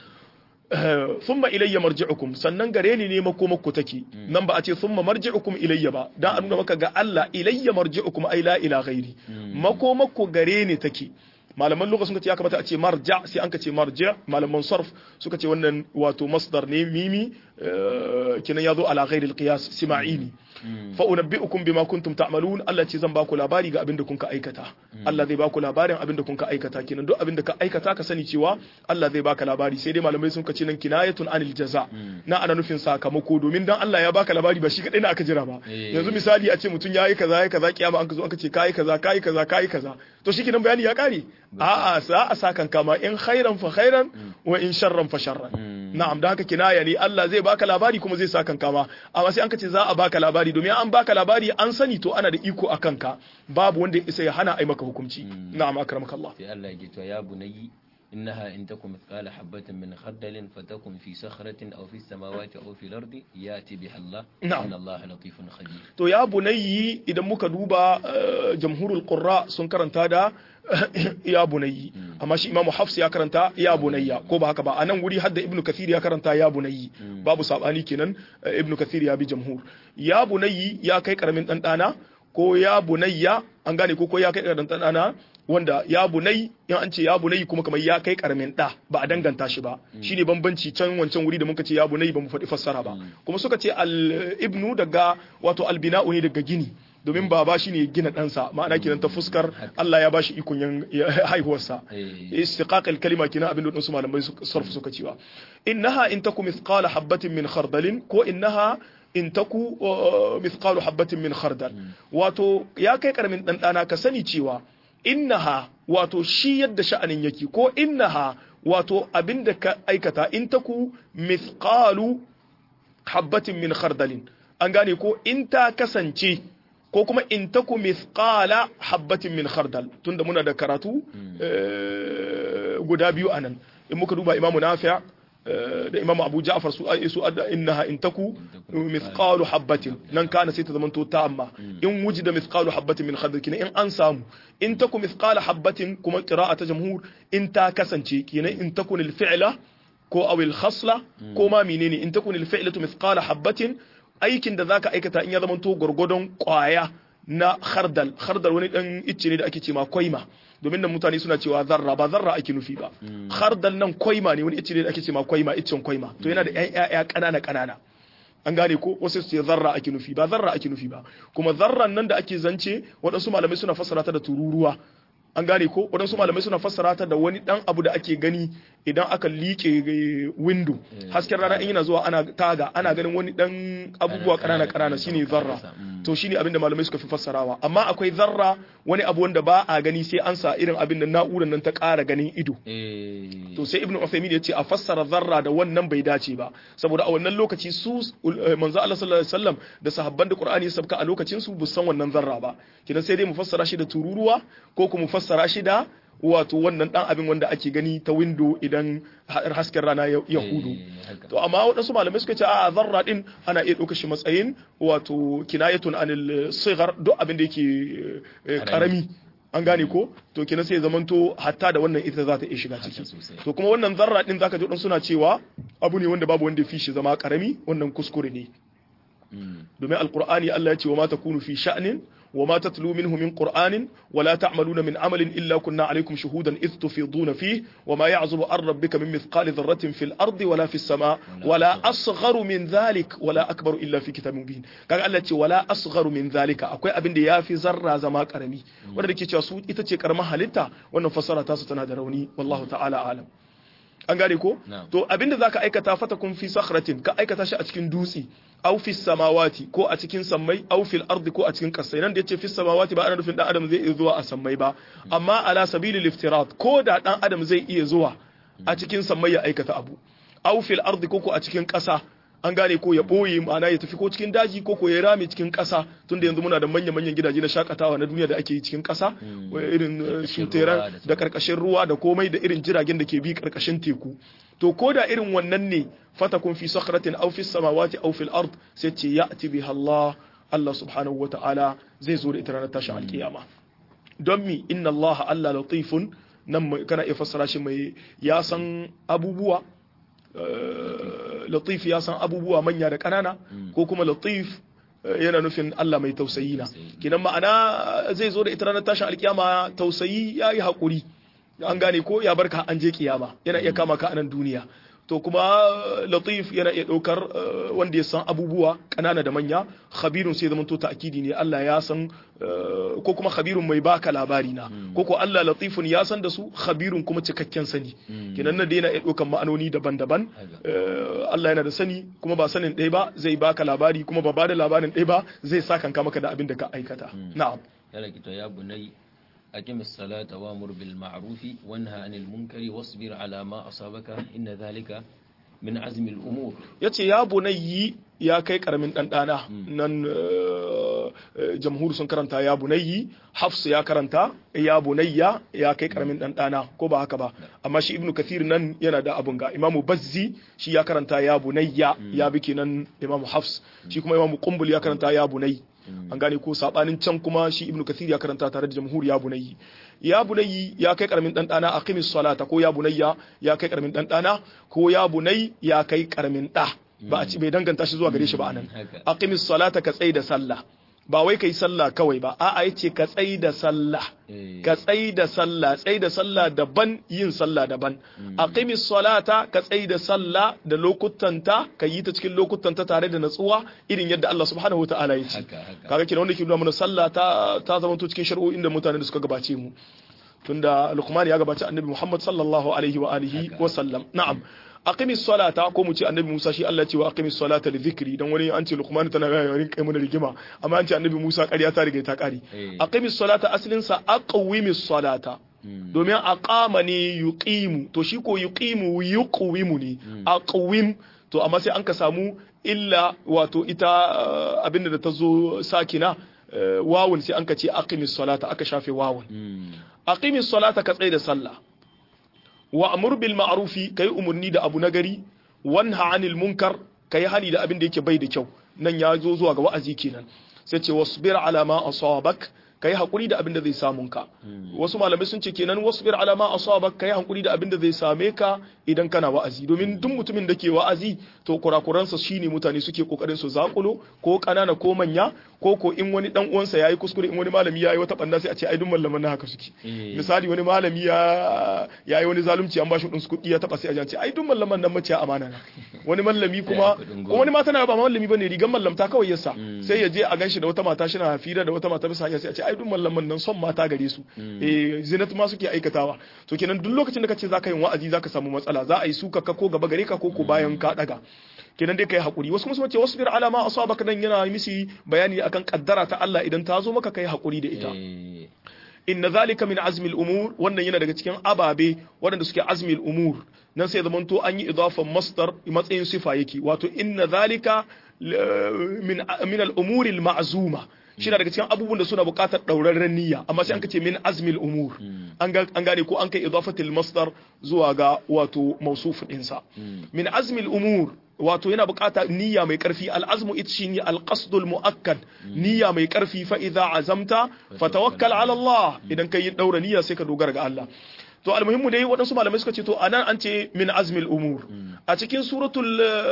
thumma ilayya marji'ukum sannan gare ni ne makomakku take nan ba a ce thumma marji'ukum ilayya ba dan a nuna maka ga Allah ilayya marji'ukum ay la ila ghairi makomakku gare ni take malaman lugha sun ce ya kamata a ce marja sai an ka ce marja malaman sarf suka ce wannan wato masdar ne mimi eh, kenan ya zo ala ghairi alqiyas sima'ini fa unabbi'ukum bima kuntum ta'malun Allah ce zan baku labari ga abin da kun ka aikata Allah zai baku labarin abin da kun ka aikata kenan duk abin da ka aikata ka sani cewa Allah zai baka labari sai dai malamai sun ka ce nan kinayatun anil jaza na ana nufin sakamako domin dan Allah ya baka labari ba shi kadai na aka jira ba Eh. yanzu misali a ce mutum yayi kaza yayi kaza kiyama an ka zo aka ce kai kaza kai kaza kai kaza to shi kenan bayani ya kare a'a sa a sakan kama in khairan fa khairan wa in sharran fa sharran na'am da haka kinaya ne Allah zai baka labari kuma zai sakan kama amma sai an ka ce za a baka labari domin an baka labari an sani to ana da iko a kanka babu wanda ya isa ya hana ai maka hukunci na'am akramakallah sai Allah ya ce to ya bunayi إنها إن تكن مثقال حبة من خردل فتكن في صخرة أو في السماوات أو في الأرض يأتي بها الله نعم. إن الله لطيف خبير to ya bunayyi idan muka duba eh, jamhurul qurra sun karanta da ya bunayyi amma shi imamu hafs ya karanta ya bunayya ko ba haka ba a nan wuri hadda ibnu kathir ya karanta ya bunayyi babu sabani kenan eh, ibnu kathir ya bi jamhur ya bunayyi ya kai karamin dan dana ko ya bunayya an gane ko ko ya kai karamin dan dana wanda ya bunai in an ce ya bunai kuma kamar ya kai karamin da ba a danganta shi ba shine bambanci can wancan wuri da muka ce ya bunai ba mu faɗi fassara ba kuma suka ce al ibnu daga wato al bina'u ne daga gini domin baba shine gina ɗansa ma'ana kenan ta fuskar Allah ya bashi ikon yan ya- haihuwarsa Eh. istiqaq al kalima kenan abin da su malamai su sarfu suka cewa innaha in taku mithqala habatin min khardalin ko innaha in taku uh, mithqalu habatin min khardal wato ya kai karamin dan dana ka sani cewa innaha wato shi yadda sha'anin yake ko innaha wato abinda ka aikata in taku mithqalu habbatin min khardalin an gane ko in ta kasance ko kuma in taku mithqala habbatin min khardal tunda muna da karatu eh, guda biyu anan in muka duba imamu nafi' eh, da imamu abu ja'far su su adda innaha in taku mithqalu habbatin nan kana sai ta zamanto ta amma in wujida mithqalu habbatin min khardal kina in an samu in taku mithqala habbatin kuma qira'a ta jamhur in ta kasance kina in takun al-fi'la ko awil khasla ko ma menene in takun al fi'latu mithqala habatin aikin da zaka aikata in ya zama to gurgudun kwaya na khardal khardal wani dan icce ne da ake cewa koima domin nan mutane suna cewa zarra ba zarra ake nufi ba khardal nan koima ne wani icce ne da ake cewa koima iccen koima to yana da ƴaƴa kanana kanana an gane ko wasu su ce zarra ake nufi ba zarra ake nufi ba kuma zarran nan da ake zance waɗansu malamai suna fassara ta da tururuwa an gane ko waɗansu malamai suna fassara ta da wani ɗan abu da ake gani idan aka liƙe window hasken rana in yana zuwa ana taga ana ganin wani ɗan abubuwa ƙanana ƙanana shine zarra to shine abin da malamai suka fi fassarawa amma akwai zarra wani abu wanda ba a gani sai an sa irin abin da na'urar nan ta ƙara ganin ido Eh. to sai ibnu Uthaymeen ya ce a fassara zarra da wannan bai dace ba saboda a wannan lokaci su eh, manzo Allah sallallahu alaihi wasallam da sahabban da Qur'ani ya sabka a lokacin su bu san wannan zarra ba kidan sai dai mu fassara shi da tururuwa ko kuma mu fassara shi da wato wannan dan abin wanda ake gani ta window idan ha- hasken rana ya ya hudu Eh, haka. to amma waɗansu malamai suka ce a zarra din ana iya ɗauka shi matsayin wato kinayatun anil sigar duk abin da yake eh, karami an gane ko to kenan sai ya zamanto hatta da wannan ita za ta iya shiga Haka ciki sosai. to kuma wannan zarra din zaka ji waɗansu suna cewa abu ne wanda babu wanda ya fi shi zama karami wannan kuskure ne Mm. domin alqur'ani Allah ya ce wa ma takunu fi sha'nin wa ma tatlu minhu min qur'anin wa la ta'maluna min amalin illa kunna alaykum shuhudan idh tufiduna fihi wa ma ya'zubu an rabbika min mithqali dharratin fil ardi wala fis sama wala asgharu min dhalik wala akbaru illa fi kitabin mubin kaga Allah ya ce wala asgharu min dhalika akwai abin da yafi zarra zama karami wanda dake cewa su ita ce karamar halitta wannan fasara ta su tana da rauni wallahu ta'ala alam an gane ko Na'am. to abinda zaka aikata fatakun fi sakhratin ka aikata shi a cikin dutse aw fi samawati ko a cikin sammai aw fil ardi ko a cikin kasai nan da yace fi samawati ba ana nufin dan adam zai iya zuwa a sammai ba amma ala sabilil iftirat ko da dan adam zai iya zuwa a cikin sammai ya aikata abu aw fil ardi ko ko a cikin kasa an gane ko ya boye ma'ana ya tafi ko cikin daji ko ko ya rame cikin kasa tunda yanzu muna da manya manyan gidaje na shakatawa na duniya da ake yi cikin kasa irin eh, su Karkashin teran ruwa da da karkashin ruwa da komai da irin jiragen da ke bi karkashin teku to ko da irin wannan ne fatakun fi sakhratin aw fi samawati aw fil ard sai ce ya'ti biha Allah Allah subhanahu wata'ala zai zo da ita ranar tashin alkiyama don mi inna Allah Allah latifun nan mai- kana iya fassara shi mai ya san abubuwa eh, latif ya san abubuwa manya da ƙanana ko kuma latif eh, yana nufin Allah mai tausayi na kinan ma'ana zai zo da ita ranar tashin alkiyama tausayi ya yi haƙuri an gane ko ya barka an je kiyama yana iya kama ka a nan duniya to kuma eh, latif yana iya ɗaukar eh, wanda ya san abubuwa ƙanana da manya khabirun sai zama to ta'kidi ne Allah ya san eh, ko kuma khabirun mai baka labari na ko ko Allah latifun ya san da su khabirun kuma cikakken sani kinan nan da yana iya ɗaukar ma'anoni daban-daban Haka. Eh, Allah yana da sani kuma ba sanin ɗaya ba zai baka labari kuma ba ba da labarin ɗaya ba zai sa kanka maka da abin da ka aikata na'am yana kita ya bunai أقم الصلاة وأمر بالمعروف وانهى عن المنكر واصبر على ما أصابك إن ذلك من عزم الأمور ya ce ya bunayyi ya kai karamin ɗanɗana nan eh, jamhur sun karanta ya bunayyi hafs ya karanta ya bunayya ya kai karamin dan dana ko ba haka ba amma shi ibnu kathir nan yana da abun ga imamu bazzi shi ya karanta ya bunayya ya bi kenan imamu hafs shi kuma imamu qumbul ya karanta ya bunayyi an gane ko sabanin can kuma shi ibnu kathir ya karanta tare da jamhur ya bunayyi ya bunayyi ya kai karamin dan dana aqimis salata ko ya bunayya ya kai karamin dan dana ko ya bunay ya kai karamin da ba a ci bai danganta shi zuwa gare shi ba anan aqimis salata ka tsai da sallah ba wai kai sallah kawai ba a'a yace ka tsai da sallah ka tsai da sallah tsai da sallah daban yin sallah daban aqimis salata ka tsai da sallah da lokutanta ka yi ta cikin lokutanta tare da natsuwa irin yadda Allah subhanahu wataala ya ce kaga kina wanda ke nuna mana sallah ta ta zama to cikin shari'o'in da mutane da suka gabace mu tunda Luqman ya gabace Annabi Muhammad sallallahu alaihi wa alihi wa sallam na'am aqimis salata ko mu ce annabi Musa shi Allah ce wa aqimis salata li dhikri dan wani an ce Luqman tana ga yarin kai mana rigima amma an ce annabi Musa ƙarya ta riga ta ƙari aqimis salata aslin sa aqwimis salata domin aqama ne yuqimu to shi ko yuqimu yuqwimu ne aqwim to amma sai an ka samu illa wato ita abinda da ta zo sakina wawun sai an ka ce aqimis salata aka shafe wawun aqimis salata ka tsaye da sallah wa amur bil ma'rufi kai umurni da abu nagari wanha anil munkar kai hani da abin da yake bai da kyau nan ya zo zuwa ga wa'azi kenan sai ce wasbir ala ma asabak kai hakuri da abin da zai samun ka wasu malamai sun ce kenan wasbir ala ma asabak kai hakuri da abin da zai same ka idan kana wa'azi domin duk mutumin da ke wa'azi to kurakuransa shine mutane suke kokarin su zakulo ko kanana ko manya ko ko in wani dan uwansa yayi kuskure in wani malami yayi wata banda sai a ce ai duk mallaman haka suke misali wani malami ya yayi wani zalunci an bashi kudin kuɗi ya taba sai a ce ai duk mallaman nan mace amana na wani mallami kuma ko wani mata na ba mallami bane rigan mallamta kawai yasa sai ya je a ganshi da wata mata shi na fira da wata mata bisa hanya sai a ce ai duk mallaman nan son mata gare su eh zinat ma suke aikatawa to kenan duk lokacin da kace zaka yin wa'azi zaka samu matsala za a yi suka ka ko gaba gare ka ko ko bayan ka daga kenan dai kai hakuri wasu kuma ce wasbir ala ma asabaka nan yana misi bayani akan kaddara ta Allah idan ta zo maka kai hakuri da ita inna zalika min azmi al-umur wannan yana daga cikin ababe waɗanda suke azmi al-umur nan sai zaman to an yi idafan masdar matsayin sifa yake wato inna zalika min min al-umur al-ma'zuma shi daga cikin abubuwan da suna buƙatar ɗaurarren niyya amma sai an kace min azmil umur an gane ko an kai idafatil masdar zuwa ga wato mausuf ɗinsa min azmil umur wato yana buƙatar niyya mai ƙarfi al'azmu ita shi alƙasdul mu'akkad niyya mai ƙarfi fa idza azamta fatawakkal ala Allah idan kai yi ɗaura niyya sai ka dogara ga Allah to almuhimmu dai waɗansu malamai suka ce to anan an ce min azmil umur a cikin suratul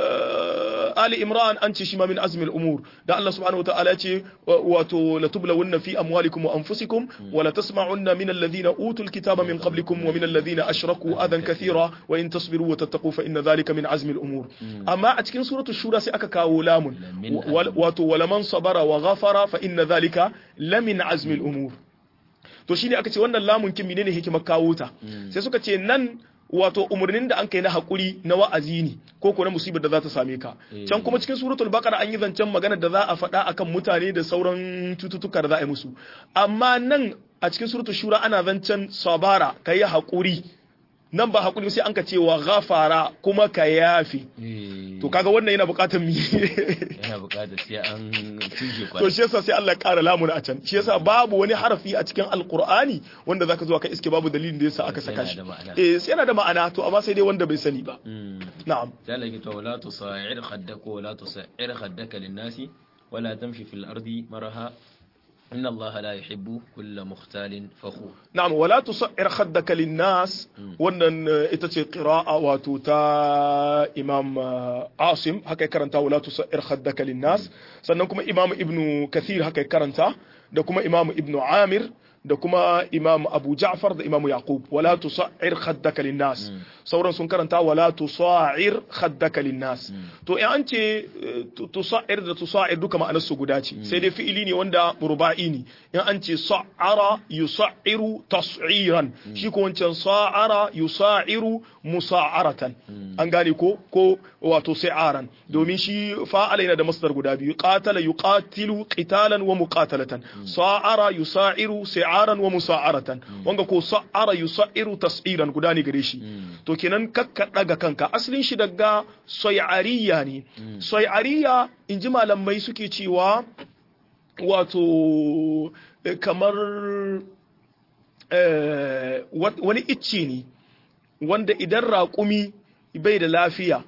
ali imran an ce shi ma min azmil umur da Allah subhanahu wataala ce wato la tublawunna fi amwalikum wa anfusikum wa la tasma'unna min alladhina utul kitaba min qablikum wa min alladhina ashraku adan kathira wa in tasbiru wa tattaqu fa inna dhalika min azmil umur amma a cikin suratul shura sai aka kawo lamun wato wala man sabara wa ghafara fa inna dhalika lamin azmil umur to shine aka ce wannan lamun kin menene hikimar kawo ta sai suka ce nan wato umarnin da an kai na hakuri na wa'azi ne ko ko na musibar da za ta same ka can kuma cikin suratul baqara an yi zancen magana da za a faɗa akan mutane da sauran cututtuka da za a yi musu amma nan a cikin suratul shura ana zancen sabara kai hakuri nan ba hakuri sai an ka cewa ghafara kuma ka yafi to kaga wannan yana bukatar mi yana bukatar sai an tuje to shi yasa sai Allah ya kara lamuna a can shi yasa babu wani harafi a cikin alqur'ani wanda zaka zo ka iske babu dalilin da yasa aka saka shi eh sai yana da ma'ana to amma sai dai wanda bai sani ba na'am sai Allah ya ce wala tusa'ir khaddaka wala tusa'ir khaddaka lin-nasi wala tamshi fil ardi maraha إن الله لا يحب كل مختال فخور نعم ولا تصعر خدك للناس wannan ita ce qira'a wato ta Imam Asim haka ya karanta wala tusa'ir khaddaka linnas sannan kuma Imam Ibn Kathir haka ya karanta da kuma Imam Ibn Amir da kuma Imam Abu Ja'far da Imam Yaqub wala tusa'ir khaddaka linnas sauran sun karanta wala tusa'ir khaddaka linnas to in an ce tusa'ir da tusa'ir duka ma'anar su guda ce sai dai fi'ili ne wanda ruba'i ne in an ce sa'ara yusa'iru tas'iran shi ko wancan sa'ara yusa'iru musa'aratan an gane ko ko wato sa'aran domin shi fa'ala yana da masdar guda biyu qatala yuqatilu qitalan wa muqatalatan sa'ara yusa'iru sa'aran wa musa'aratan wanga ko sa'ara yusa'iru tas'iran guda ne gare shi to kenan kakka daga kanka asalin shi daga soyariya ne soyariya in ji malamai suke cewa wato kamar wani icce ne wanda idan raƙumi bai da lafiya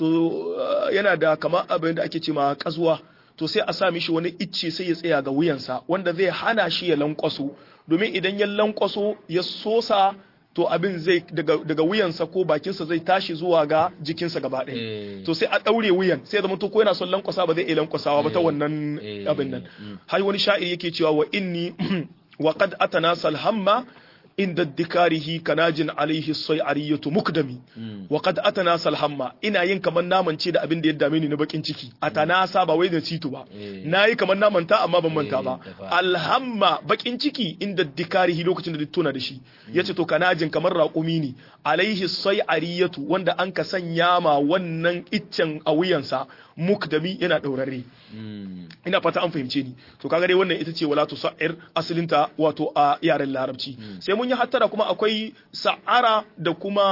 to yana da kamar abin da ake ce ma kazuwa to sai a sa mishi wani icce sai ya tsaya ga wuyansa wanda zai hana shi ya lankwaso domin idan ya lankwaso ya sosa to abin zai daga, daga wuyansa ko bakinsa zai tashi zuwa ga jikinsa gaba ɗaya to sai a ɗaure wuyan sai zama to ko yana son lankwasa ba zai iya lankwasawa ba ta wannan abin nan har wani sha'iri yake cewa wa inni wa qad atana salhamma inda dikarihi kanajin alaihi sai'ariyatu mukdami wa qad atana salhamma ina yin kamar naman ce da abin da ya dame ni na bakin ciki atanasa ba wai da cito ba nayi kamar naman ta amma ban manta ba alhamma bakin ciki inda dikarihi lokacin da tuna da shi yace to kanajin kamar raƙumi ne alaihi sai'ariyatu wanda an ka sanya ma wannan iccen a wuyansa mukdami yana daurare ina fata an fahimce ni to kaga dai wannan ita ce wala tusair asalinta wato a yaren larabci sai mun yi hattara kuma akwai sa'ara da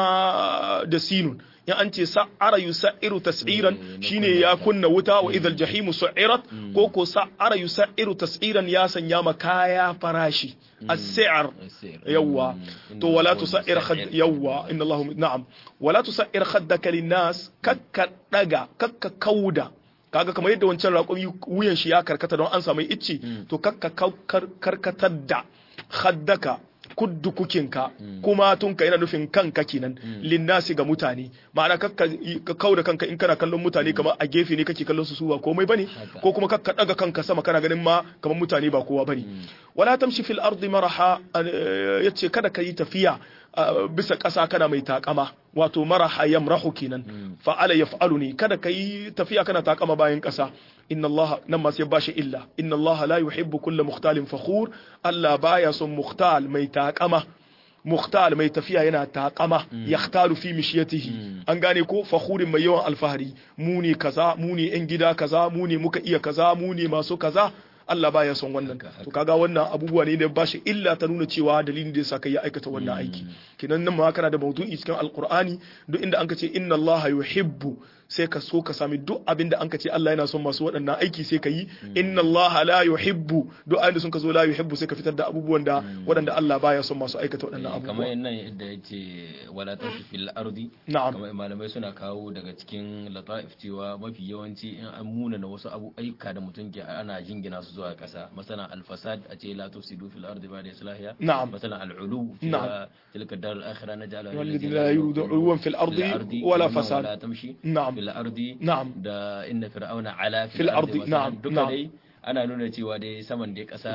kuma da sinun in an ce sa'ara yusairu tas'iran shine ya kunna wuta wa idhal jahimu su'irat ko ko sa'ara yusairu tas'iran ya sanya ma kaya farashi as-si'r yawa to wala tusair khad yawa inna Allah na'am wala tusair khaddaka lin-nas kakka daga kakka kauda kaga kamar yadda wancan raƙumi wuyan shi ya karkata don an samu icce to kakka karkatar da khaddaka kuddu kukinka kuma tunka yana nufin kanka kenan linnasi ga mutane ma'ana kakka ka kauda kanka in kana kallon mutane kamar a gefe ne kake kallon su su ba komai bane ko kuma kakka daga kanka sama kana ganin ma kamar mutane ba kowa bane wala tamshi fil ardi maraha yace kada ka yi tafiya bisa ƙasa kana mai takama wato maraha yamrahu kenan fa'ala yaf'alu ne kada ka yi tafiya kana takama bayan ƙasa inna Allah nan ma sai bashi illa inna Allah la yuhibbu kulla mukhtalin fakhur Allah baya son mukhtal mai takama mukhtal mai tafiya yana takama yahtalu fi mishiyatihi an gane ko fakhurin mai yawan alfahari mu ne kaza mu ne yan gida kaza mu ne muka iya kaza mu ne masu kaza Allah baya son wannan to kaga wannan abubuwa ne da bashi illa ta nuna cewa dalilin da yasa kai ya aikata wannan aiki kinan nan ma kana da maudu'i cikin alqur'ani duk inda anka ce inna Allah yuhibbu sai ka so ka sami duk abin da anka ce Allah yana son masu waɗannan aiki sai ka yi inna Allah la yuhibbu duk ayin da sun ka zo la yuhibbu sai ka fitar da abubuwan da waɗanda Allah baya son masu aikata waɗannan abubuwa kamar nan yadda yace wala tashi fil ardi na'am kamar malamai suna kawo daga cikin lataif cewa mafi yawanci in an muna na wasu abu aika da mutum ke ana jingina su zuwa ƙasa masana al-fasad a ce la tufsidu fil ardi ba'da islahiha na'am masana al-ulu na'am tilka dar al-akhirah naj'aluha والذين لا يريدون في الأرض ولا فساد ولا تمشي نعم fil ardi نعم da inna fir'auna ala Fil ardi, na'am, duka na'am. dai ana nuna cewa dai saman dai kasa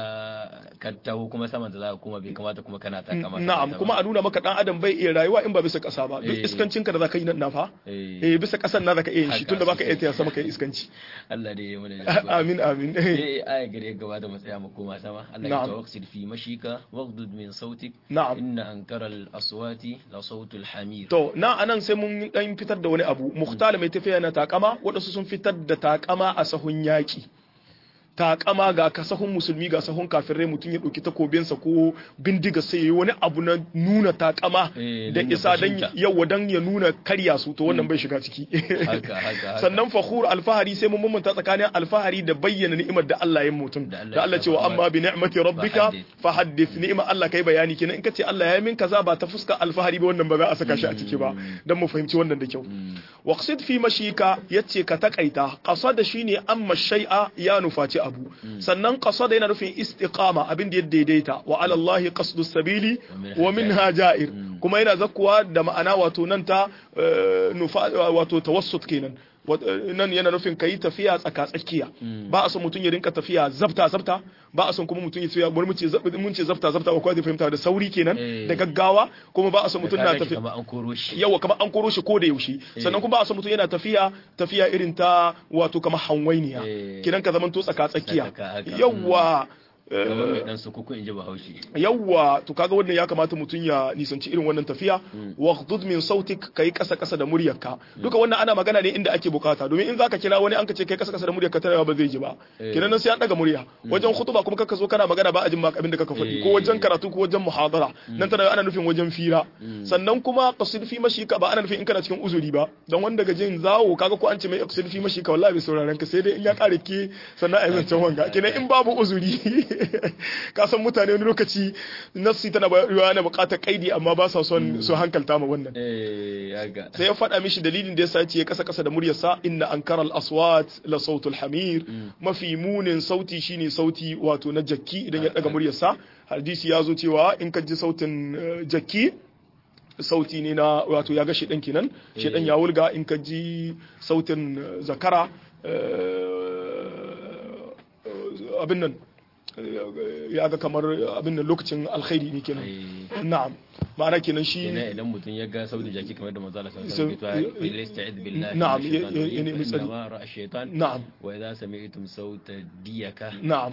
ka taho kuma saman da za ka kuma bai kamata kuma kana ta kama na'am kuma a nuna maka dan adam bai iya rayuwa in ba bisa ƙasa ba duk Eh. iskancin ka da zaka yi nan na fa eh eh bisa ƙasan na zaka iya yin shi Haka tunda baka iya sosai. taya sama kai iskanci Allah dai ya mana jagora. amin amin eh aya gare gaba da mu tsaya mu koma sama Allah ya Na'am. tawaksil fi mashika waghdud min sautik na'am inna ankara al-aswati la sautul hamir To, na anan sai mun dan fitar da wani abu, Mukhtar mai tafiya na takama, waɗansu sun fitar da takama a sahun yaƙi. Takama ga ka sahun musulmi ga sahun kafirai mutum ya ɗauki takobinsa ko bindiga sai yayi wani abu na nuna takama Eh, da nuna isa dan bajinta. yawa dan ya nuna karya su to wannan bai shiga ciki. haka haka haka Sannan fakhur alfahari sai mun mamanta tsakanin alfahari da bayyana ni'imar da Allah ya mutum. Da Allah Da Allah ya ce wa shafa amma bi ni'mati rabbika fahaddith. fahaddith ni'imar Allah kai bayani kenan in ka ce Allah ya yi min kaza ba ta fuska alfahari ba wannan ba za a saka shi a ciki ba dan mu fahimci wannan da kyau waqsid fi mashika yace ka takaita qasada shine amma shay'a ya nufaci abu sannan qasada yana nufin istiqama abin da ya daidaita wa ala Allah qasdu sabili wa minha ja'ir kuma yana zakkuwa da ma'ana wato nan ta eh, nufa wato tawassut kenan Wat- eh, nan yana nufin kayi tafiya tsaka tsakiya ba a son mutum ya rinka tafiya zabta zabta ba a son kuma mutum ya tafiya wani mun ce zab- mun ce zabta zabta ba kwa zai fahimta da sauri kenan Eh. da gaggawa kuma ba a son mutum na tafiya tafiya kamar an koro shi yawa kamar an koro shi ko da yaushe sannan kuma ba a son mutum yana tafiya tafiya irin ta wato kamar hanwainiya Eh. kidan ka zamanto tsaka tsakiya Tsaka haka. yawa kamar mai dan sukuku in ji bahaushe yawwa to kaga wannan ya kamata mutum ya nisanci irin wannan tafiya waqdud min sautik kai kasa kasa da muryarka duka wannan ana magana ne inda ake bukata domin in zaka kira wani an ka ce kai kasa kasa da muryarka tana ba zai ji ba kenan nan sai an daga murya wajen khutba kuma kaka zo kana magana ba a jin abin da kaka faɗi ko wajen karatu ko wajen muhadara nan tana ana nufin wajen fira sannan kuma qasid fi mashika ba ana nufin in kana cikin uzuri ba don wanda ga jin zawo kaga ko an ce mai qasid fi mashika wallahi bai sauraron ka sai dai in ya kare ke sannan a yi zancen wanga kenan in babu uzuri ka san mutane wani lokaci nassi tana bayarwa na bukatar kaidi amma ba sa son su hankalta ma wannan sai ya faɗa mishi dalilin da yasa ce ya kasa kasa da muryarsa inna ankara al-aswat la sautul hamir mafi munin sauti shine sauti wato na jakki idan ya daga muryarsa hadisi ya zo cewa in ka ji sautin jakki sauti ne na wato ya ga shedan kenan shedan ya wulga in ka ji sautin zakara abin nan ya ga kamar abin da lokacin alkhairi ne kenan na'am ma'ana kenan shi kenan idan mutum ya ga saudi jaki kamar da manzo Allah sallallahu alaihi wasallam ya ista'id billahi na'am ya ne misali shaytan na'am wa idza sami'tum sauta diyaka na'am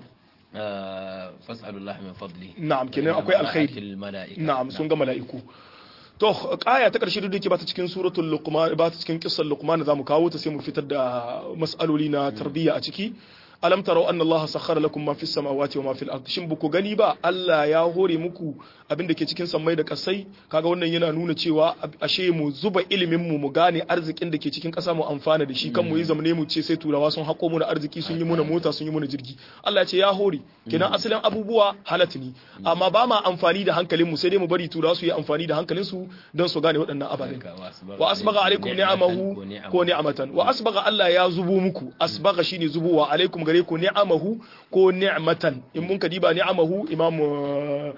fas'alu Allah min fadli na'am kenan akwai alkhairi na'am sun ga mala'iku to kaya ta karshe duk da ba ta cikin suratul luqman ba ta cikin qissar luqman zamu kawo ta sai mu fitar da mas'aloli na tarbiyya a ciki alam tarau anna Allah sakhara lakum ma fis samawati wa ma fil ardi shin buku gani ba Allah ya hore muku abin da ke cikin sammai da kasai kaga wannan yana nuna cewa ashe mu zuba ilimin mu mu gane arzikin da ke cikin kasa mu amfana da shi kan mu yi zamane mu ce sai turawa sun hako mu da arziki sun yi muna mota sun yi muna jirgi Allah ya ce ya hore kenan asalin abubuwa halatu ne amma ba ma amfani da hankalin mu sai dai mu bari turawa su yi amfani da hankalin su don su gane waɗannan ababen wa asbaga alaikum ni'amahu ko ni'amatan wa asbaga Allah ya zubo muku asbaga shine zubowa alaikum gare ku ni'amahu ko ni'matan in mun ka diba ni'amahu imamu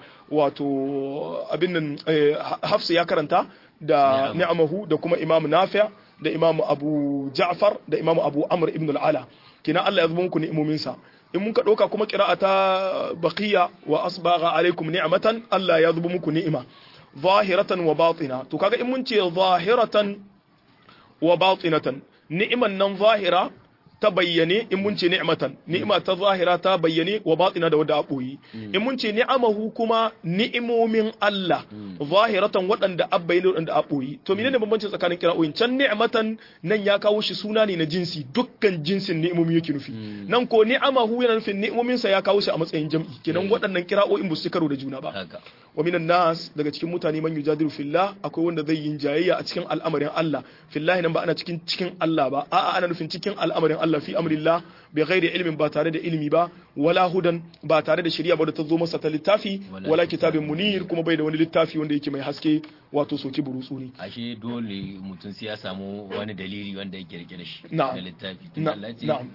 wato abin nan hafsa ya karanta da ni'amahu da kuma imamu nafi' da imamu abu ja'far da imamu abu amr ibn al-ala kina Allah ya zubo muku ni'imominsa in mun ka ɗauka kuma ta baqiya wa asbagha alaikum ni'matan Allah ya zubo muku ni'ima zahiratan wa batina to kaga in mun ce zahiratan wa batinatan ni'iman nan zahira ta bayyane in mun ce ni'matan ni'ima ta zahira ta bayyane wa batina da wadda a boyi in mun ce ni'amahu kuma ni'imomin Allah zahiratan waɗanda a bayyane waɗanda a boyi to menene bambanci tsakanin kira'o'in can ni'matan nan ya kawo shi suna ne na jinsi dukkan jinsin ni'imomi yake nufi nan ko ni'amahu yana nufin ni'imomin sa ya kawo shi a matsayin jam'i kenan waɗannan kira'o'in ba su karo da juna ba wa minan nas daga cikin mutane man yujadilu fillah akwai wanda zai yin jayayya a cikin al'amarin Allah fillahi nan ba ana cikin cikin Allah ba a'a ana nufin cikin al'amarin Allah fi amrillah bi ghairi ilmin ba tare da ilimi ba wala hudan ba tare da shari'a ba da ta zo masa ta littafi wala kitabin munir kuma bai da wani littafi wanda yake mai haske wato soki burutsu ne ashe dole mutum sai ya samu wani dalili wanda yake rike da shi na'am da littafi na'am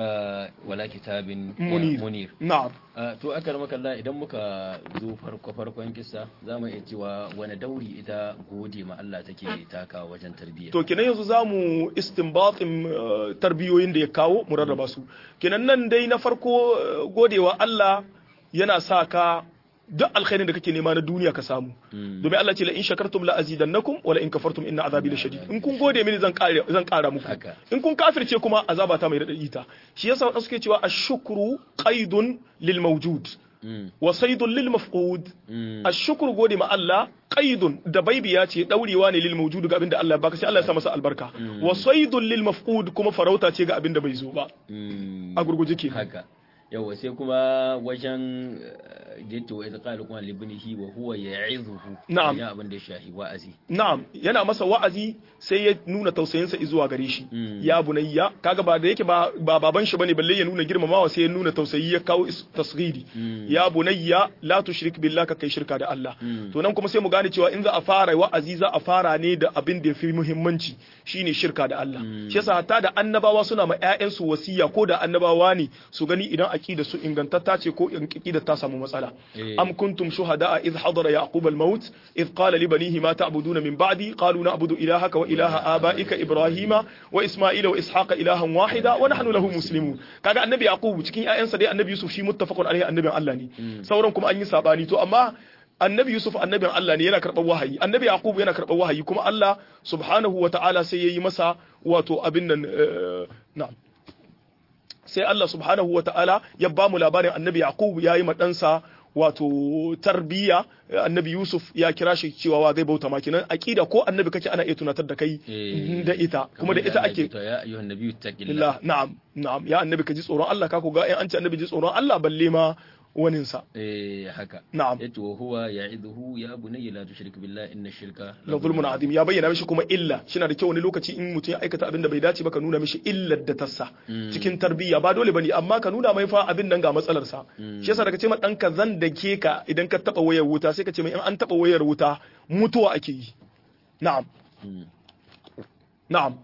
wala kitabin munir munir na'am to aka rama kalla idan muka zo farko farkon kissa za mu iya cewa wani dauri ita gode ma Allah take taka wajen tarbiyya to kenan yanzu zamu istinbatin tarbiyoyin da ya kawo mu rarraba su kenan nan dai na farko godewa Allah yana sa ka duk alkhairin da kake nema na duniya ka samu domin Allah ce la in shakartum la azidannakum wa la in kafartum inna azabi lashadid in kun gode mini zan kare zan kara muku in kun kafirce kuma azaba ta mai radadi ta shi yasa wadanda suke cewa ashkuru qaidun lil mawjud wa saydun lil mafqud ashkuru gode ma Allah qaidun da baibiya ce daurewa ne lil mawjud ga abinda Allah ya baka sai Allah ya sa masa albarka wa saydun lil mafqud kuma farauta ce ga abinda bai zo ba a gurguje ke haka yawa sai kuma wajen gito wa izqa kuma libnihi wa huwa ya'izuhu na'am ya abin da ya shahi wa'azi na'am yana masa wa'azi sai ya nuna tausayinsa zuwa gare shi ya bunayya kaga ba da yake ba ba baban shi bane balle ya nuna girmamawa sai ya nuna tausayi ya kawo tasghiri ya bunayya la tushrik billahi ka kai shirka da Allah to nan kuma sai mu gane cewa in za a fara wa'azi za a fara ne da abin da yafi muhimmanci shine shirka da Allah shi yasa hatta da annabawa suna ma ƴaƴansu wasiya ko da annabawa ne su gani idan aqida su ingantatta ce ko aqida ta samu matsala am kuntum shuhada idh hadara yaqub al-maut idh qala li banihi ma ta'buduna min ba'di qalu na'budu ilahaka wa ilaha abaika ibrahima wa isma'ila wa ishaqa ilahan wahida wa nahnu lahu muslimun kaga annabi yaqub cikin ƴaƴansa dai annabi yusuf shi muttafaqun alaihi annabin Allah ne sauran kuma an yi sabani to amma annabi yusuf annabin Allah ne yana karɓar wahayi annabi yaqub yana karɓar wahayi kuma Allah subhanahu wa ta'ala sai yayi masa wato abin nan na'am sai Allah subhanahu wa ta'ala ya ba mu labarin annabi Yaqub ya yi ma ɗansa wato tarbiyya annabi Yusuf ya kira shi cewa wa zai bauta maki nan aqida ko annabi kake ana iya tunatar da kai da ita kuma da ita ake ya ayyuhan nabiyyu taqillah na'am na'am ya annabi ka ji tsoron Allah ka ku ga an ce annabi ji tsoron Allah balle ma waninsa eh haka na'am yace wa huwa ya'iduhu ya bunayya la tushrik billahi inna shirka la zulmun azim ya bayyana mishi kuma illa shi na da kyau wani lokaci in mutum ya aikata abin da bai dace ba ka nuna mishi illar da tassa cikin tarbiyya ba dole bane amma ka nuna mai fa abin nan ga matsalar sa shi yasa daga ce ma danka zan da ke ka idan ka taba wayar wuta sai ka ce mai in an taba wayar wuta mutuwa ake yi na'am na'am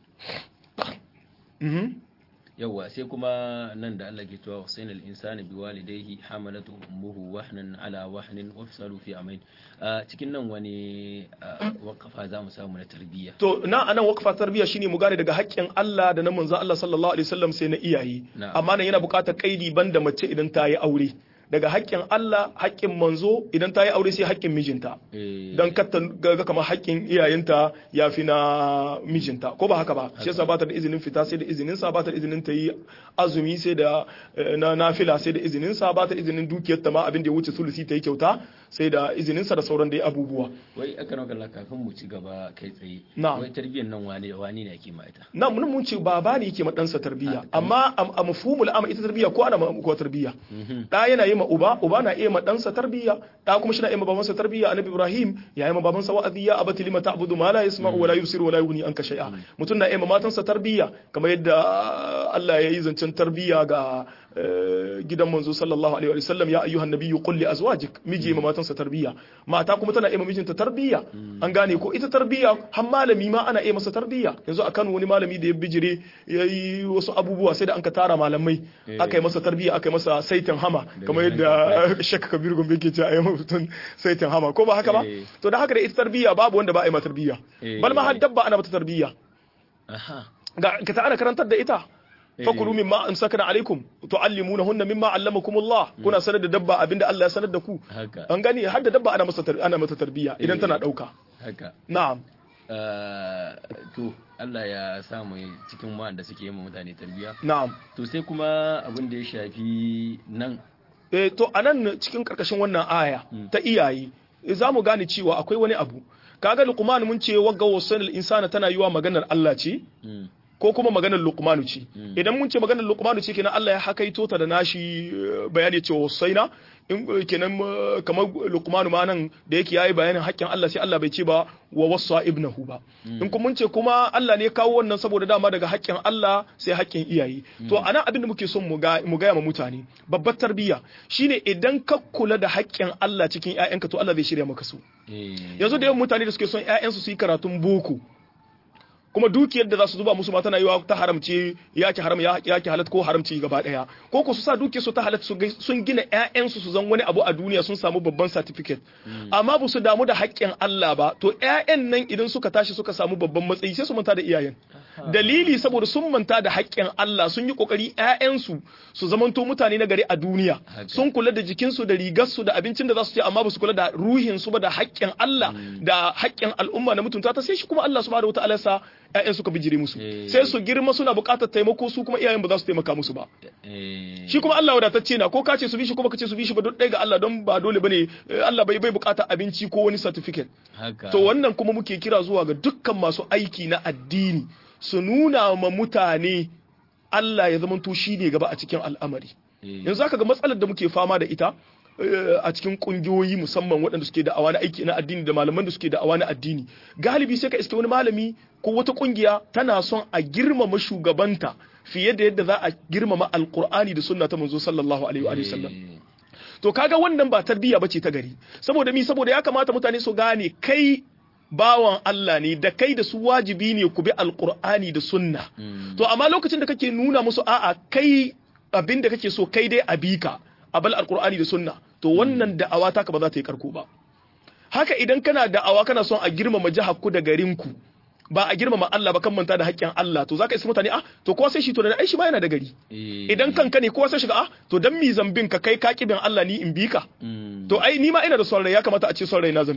mhm yawwa sai kuma nan da Allah ke cewa Hussein al-insani bi walidayhi hamalatu ummuhu wahnan ala wahnin wa fisalu fi amain cikin nan wani waqafa za mu samu na tarbiyya to na anan waqfa tarbiyya shine mu gane daga haƙƙin Allah da na manzo Allah sallallahu alaihi wasallam sai na iyaye amma nan yana buƙatar kaidi banda mace idan ta yi aure daga haƙƙin Allah haƙƙin manzo idan ta yi aure sai haƙƙin mijinta don katta ga kamar haƙƙin iyayenta ya fi na mijinta ko ba haka ba shi yasa ba ta da izinin fita sai da izinin sa ba ta da izinin ta yi azumi sai da na nafila sai da izinin sa ba ta izinin dukiyar ta ma abin da ya wuce sulusi ta yi kyauta sai da izinin sa da sauran dai abubuwa wai aka ranka Allah kafin mu ci gaba kai tsaye Na'am. wai tarbiyyar nan wane wani ne ake ma ita na mun mun ce baba ne yake ma ɗansa tarbiyya amma a mafhumul amma ita tarbiyya ko ana ma ko tarbiyya da yana yi ma uba uba na iya ma ɗansa tarbiyya da kuma shi na iya ma babansa tarbiyya annabi ibrahim ya yi ma babansa wa'azi ya abati lima ta'budu ma la yasma'u wa la yubsiru wa la yughni anka shay'a mutum na iya ma matansa tarbiyya kamar yadda Allah ya yi zancen tarbiyya ga eh, gidan manzo sallallahu alaihi wa sallam ya ayyuhan nabiyyu qul li azwajik miji ma matansa tarbiyya mata kuma tana iya ma mijinta tarbiyya an gane ko ita tarbiyya har malami ma ana iya masa tarbiyya yanzu a Kano wani malami da ya bijire ya yi wasu abubuwa sai da an ka tara malamai aka yi masa tarbiyya aka yi masa saitin hama kamar yadda shakka kabir gombe ke ce a yi mutum saitin hama ko ba haka ba Eh. to da haka da ita tarbiyya babu wanda ba a yi mata tarbiyya Eh. bal ma har dabba ana mata tarbiyya aha ga ka ta ana karantar da ita fakulu mimma amsakna alaikum tuallimunahunna mimma allamakumullah kuna sanar da dabba abinda Allah ya sanar da ku haka an gani har da dabba ana masa tar- ana mata tarbiyya idan Eh. tana dauka haka na'am Ah, to Allah ya samu cikin wanda suke yi ma mutane tarbiyya na'am to sai kuma abin da ya shafi nan eh to anan cikin karkashin wannan aya ta iyaye za mu gane cewa akwai wani abu kaga luqman mun ce wagga wasanil insana tana yiwa maganar Allah ce mm, ko kuma maganar luqmanu ce idan mun ce maganar luqmanu ce kenan Allah ya hakaito ta da nashi eh, bayani cewa wasaina in eh, kenan eh, kamar luqmanu ma nan da yake yayi bayanin haƙƙin Allah sai Allah bai ce ba wa wasa ibnahu ba in kuma mun ce kuma Allah ne ya kawo wannan saboda dama daga haƙƙin Allah sai haƙƙin iyaye to anan abin da muke son mu ga mu gaya ma mutane babbar tarbiyya shine idan ka kula da haƙƙin Allah cikin ƴaƴanka to Allah zai shirya maka su eh, yanzu da yawan mutane da suke son ƴaƴansu su yi karatun boko kuma dukiyar da za su zuba musu ma tana yiwa ta haramce ya ki haram ya ya ki halat ko haramci gaba daya ko ko su sa dukiyar su ta halat su gai- sun gina ƴaƴansu su zan wani abu a duniya sun samu babban certificate amma ba su damu da haƙƙin Allah ba to ƴaƴan nan idan suka tashi suka samu babban matsayi sai su manta da iyayen dalili saboda sun manta da haƙƙin Allah sun yi kokari ƴaƴansu su zamanto mutane na gari a duniya Haka. sun kula da jikinsu da rigarsu da abincin da za su ci amma ba su kula da ruhinsu ba da haƙƙin Allah da haƙƙin al'umma na mutunta ta sai shi kuma Allah subhanahu wataala sa ƴaƴan suka bijire musu Eh. sai su girma suna buƙatar taimako su kuma iyayen ba za su taimaka musu ba eh, shi kuma Allah wadatacce na ko ka ce su bi shi ko baka ce su bi shi ba duk ɗaya ga Allah don ba dole bane eh, Allah bai bai buƙatar abinci ko wani certificate haka to wannan kuma muke kira zuwa ga dukkan masu aiki na addini su nuna ma mutane Allah ya zamanto shi ne gaba a cikin al'amari eh, yanzu aka ga matsalar da muke fama da ita eh, a cikin kungiyoyi musamman waɗanda suke da awa na aiki na addini da malaman da suke da awa na addini galibi sai ka iske wani malami ko wata kungiya tana son a girmama shugabanta fiye da yadda za a girmama alkur'ani da sunna ta manzo sallallahu alaihi wa sallam eh, to kaga wannan ba tarbiyya bace ta gari saboda mi saboda ya kamata mutane su gane kai bawan Allah ne da kai da su wajibi ne ku bi alkur'ani da sunna mm, to amma lokacin da kake nuna musu a'a kai abin da kake so kai dai a bi ka a bal alkur'ani da sunna to wannan da'awa taka ba za ta yi karko ba haka idan kana da'awa kana son a girmama jihar ku da garin ku ba a girmama Allah ba kan manta da haƙƙin Allah to zaka isa mutane ah to kowa sai shi to da ai shi ma yana da gari eh, idan kanka ne kowa sai shiga ah to dan mi zambin ka kai ka kibin Allah ni in bi ka mm, to ai ni ma ina da son rai ya kamata a ce son rai na zambi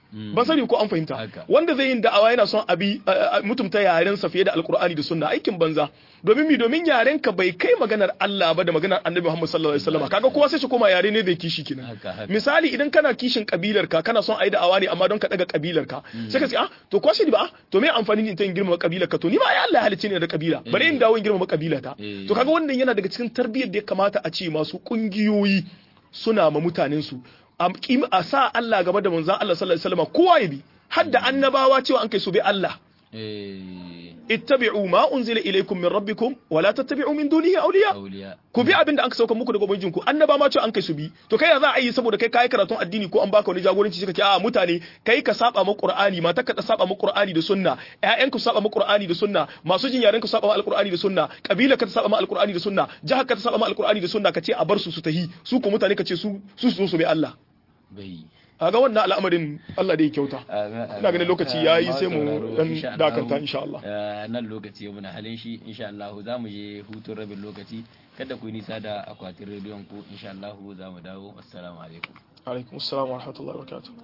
ban sani ko an fahimta Haka. wanda zai yin da'awa yana son abi a- a- mutumta yaren sa fiye da alkur'ani da sunna aikin banza domin mi domin yaren ka bai kai maganar Allah ba da maganar Annabi Muhammad sallallahu alaihi wasallam kaga kowa sai shi koma yare ne da kishi kenan Haka, haka. misali idan kana kishin kabilar ka kana son ayi da'awa ne amma don ka daga kabilar ka sai ka ce ah to ko shi ba ah, to me amfani ni in ta yin girmama kabilar ka to ni ma ai Allah ya halicce ni da kabila bari in dawo in girmama kabila ta Eh. to kaga wannan yana daga cikin tarbiyyar da ya kamata a ce masu kungiyoyi suna ma mutanen su a kim- a sa Allah gaba da manzon Allah sallallahu alaihi wasallam kowa ya bi har da annabawa cewa an kai su bi Allah eh ittabi'u ma unzila ilaykum min rabbikum wa la tattabi'u min dunihi awliya auliya ku bi abin da an sauka muku daga ubangijin ku annaba ma cewa an kai su bi to kai ya za a yi saboda kai kai karatun addini ko an baka wani jagoranci suka ce a mutane kai ka saba ma qur'ani mata ka saba ma qur'ani da sunna ƴaƴan ku saba ma qur'ani da sunna masu jin yaren ku saba ma alqur'ani da sunna kabila ka ta saba ma alqur'ani da sunna jahar ka ta saba ma alqur'ani da sunna ka ce a bar su su tahi su ko mutane ka ce su su su zo su bi Allah bai kaga wannan al'amarin Allah da ya kyauta ina ganin lokaci yayi sai mu dan dakanta insha Allah nan lokaci muna halin shi insha Allah za mu je hutun rabin lokaci kada ku yi nisa da akwatin rediyon ku insha Allah za mu dawo assalamu alaikum alaikum assalam wa rahmatullahi wa barakatuh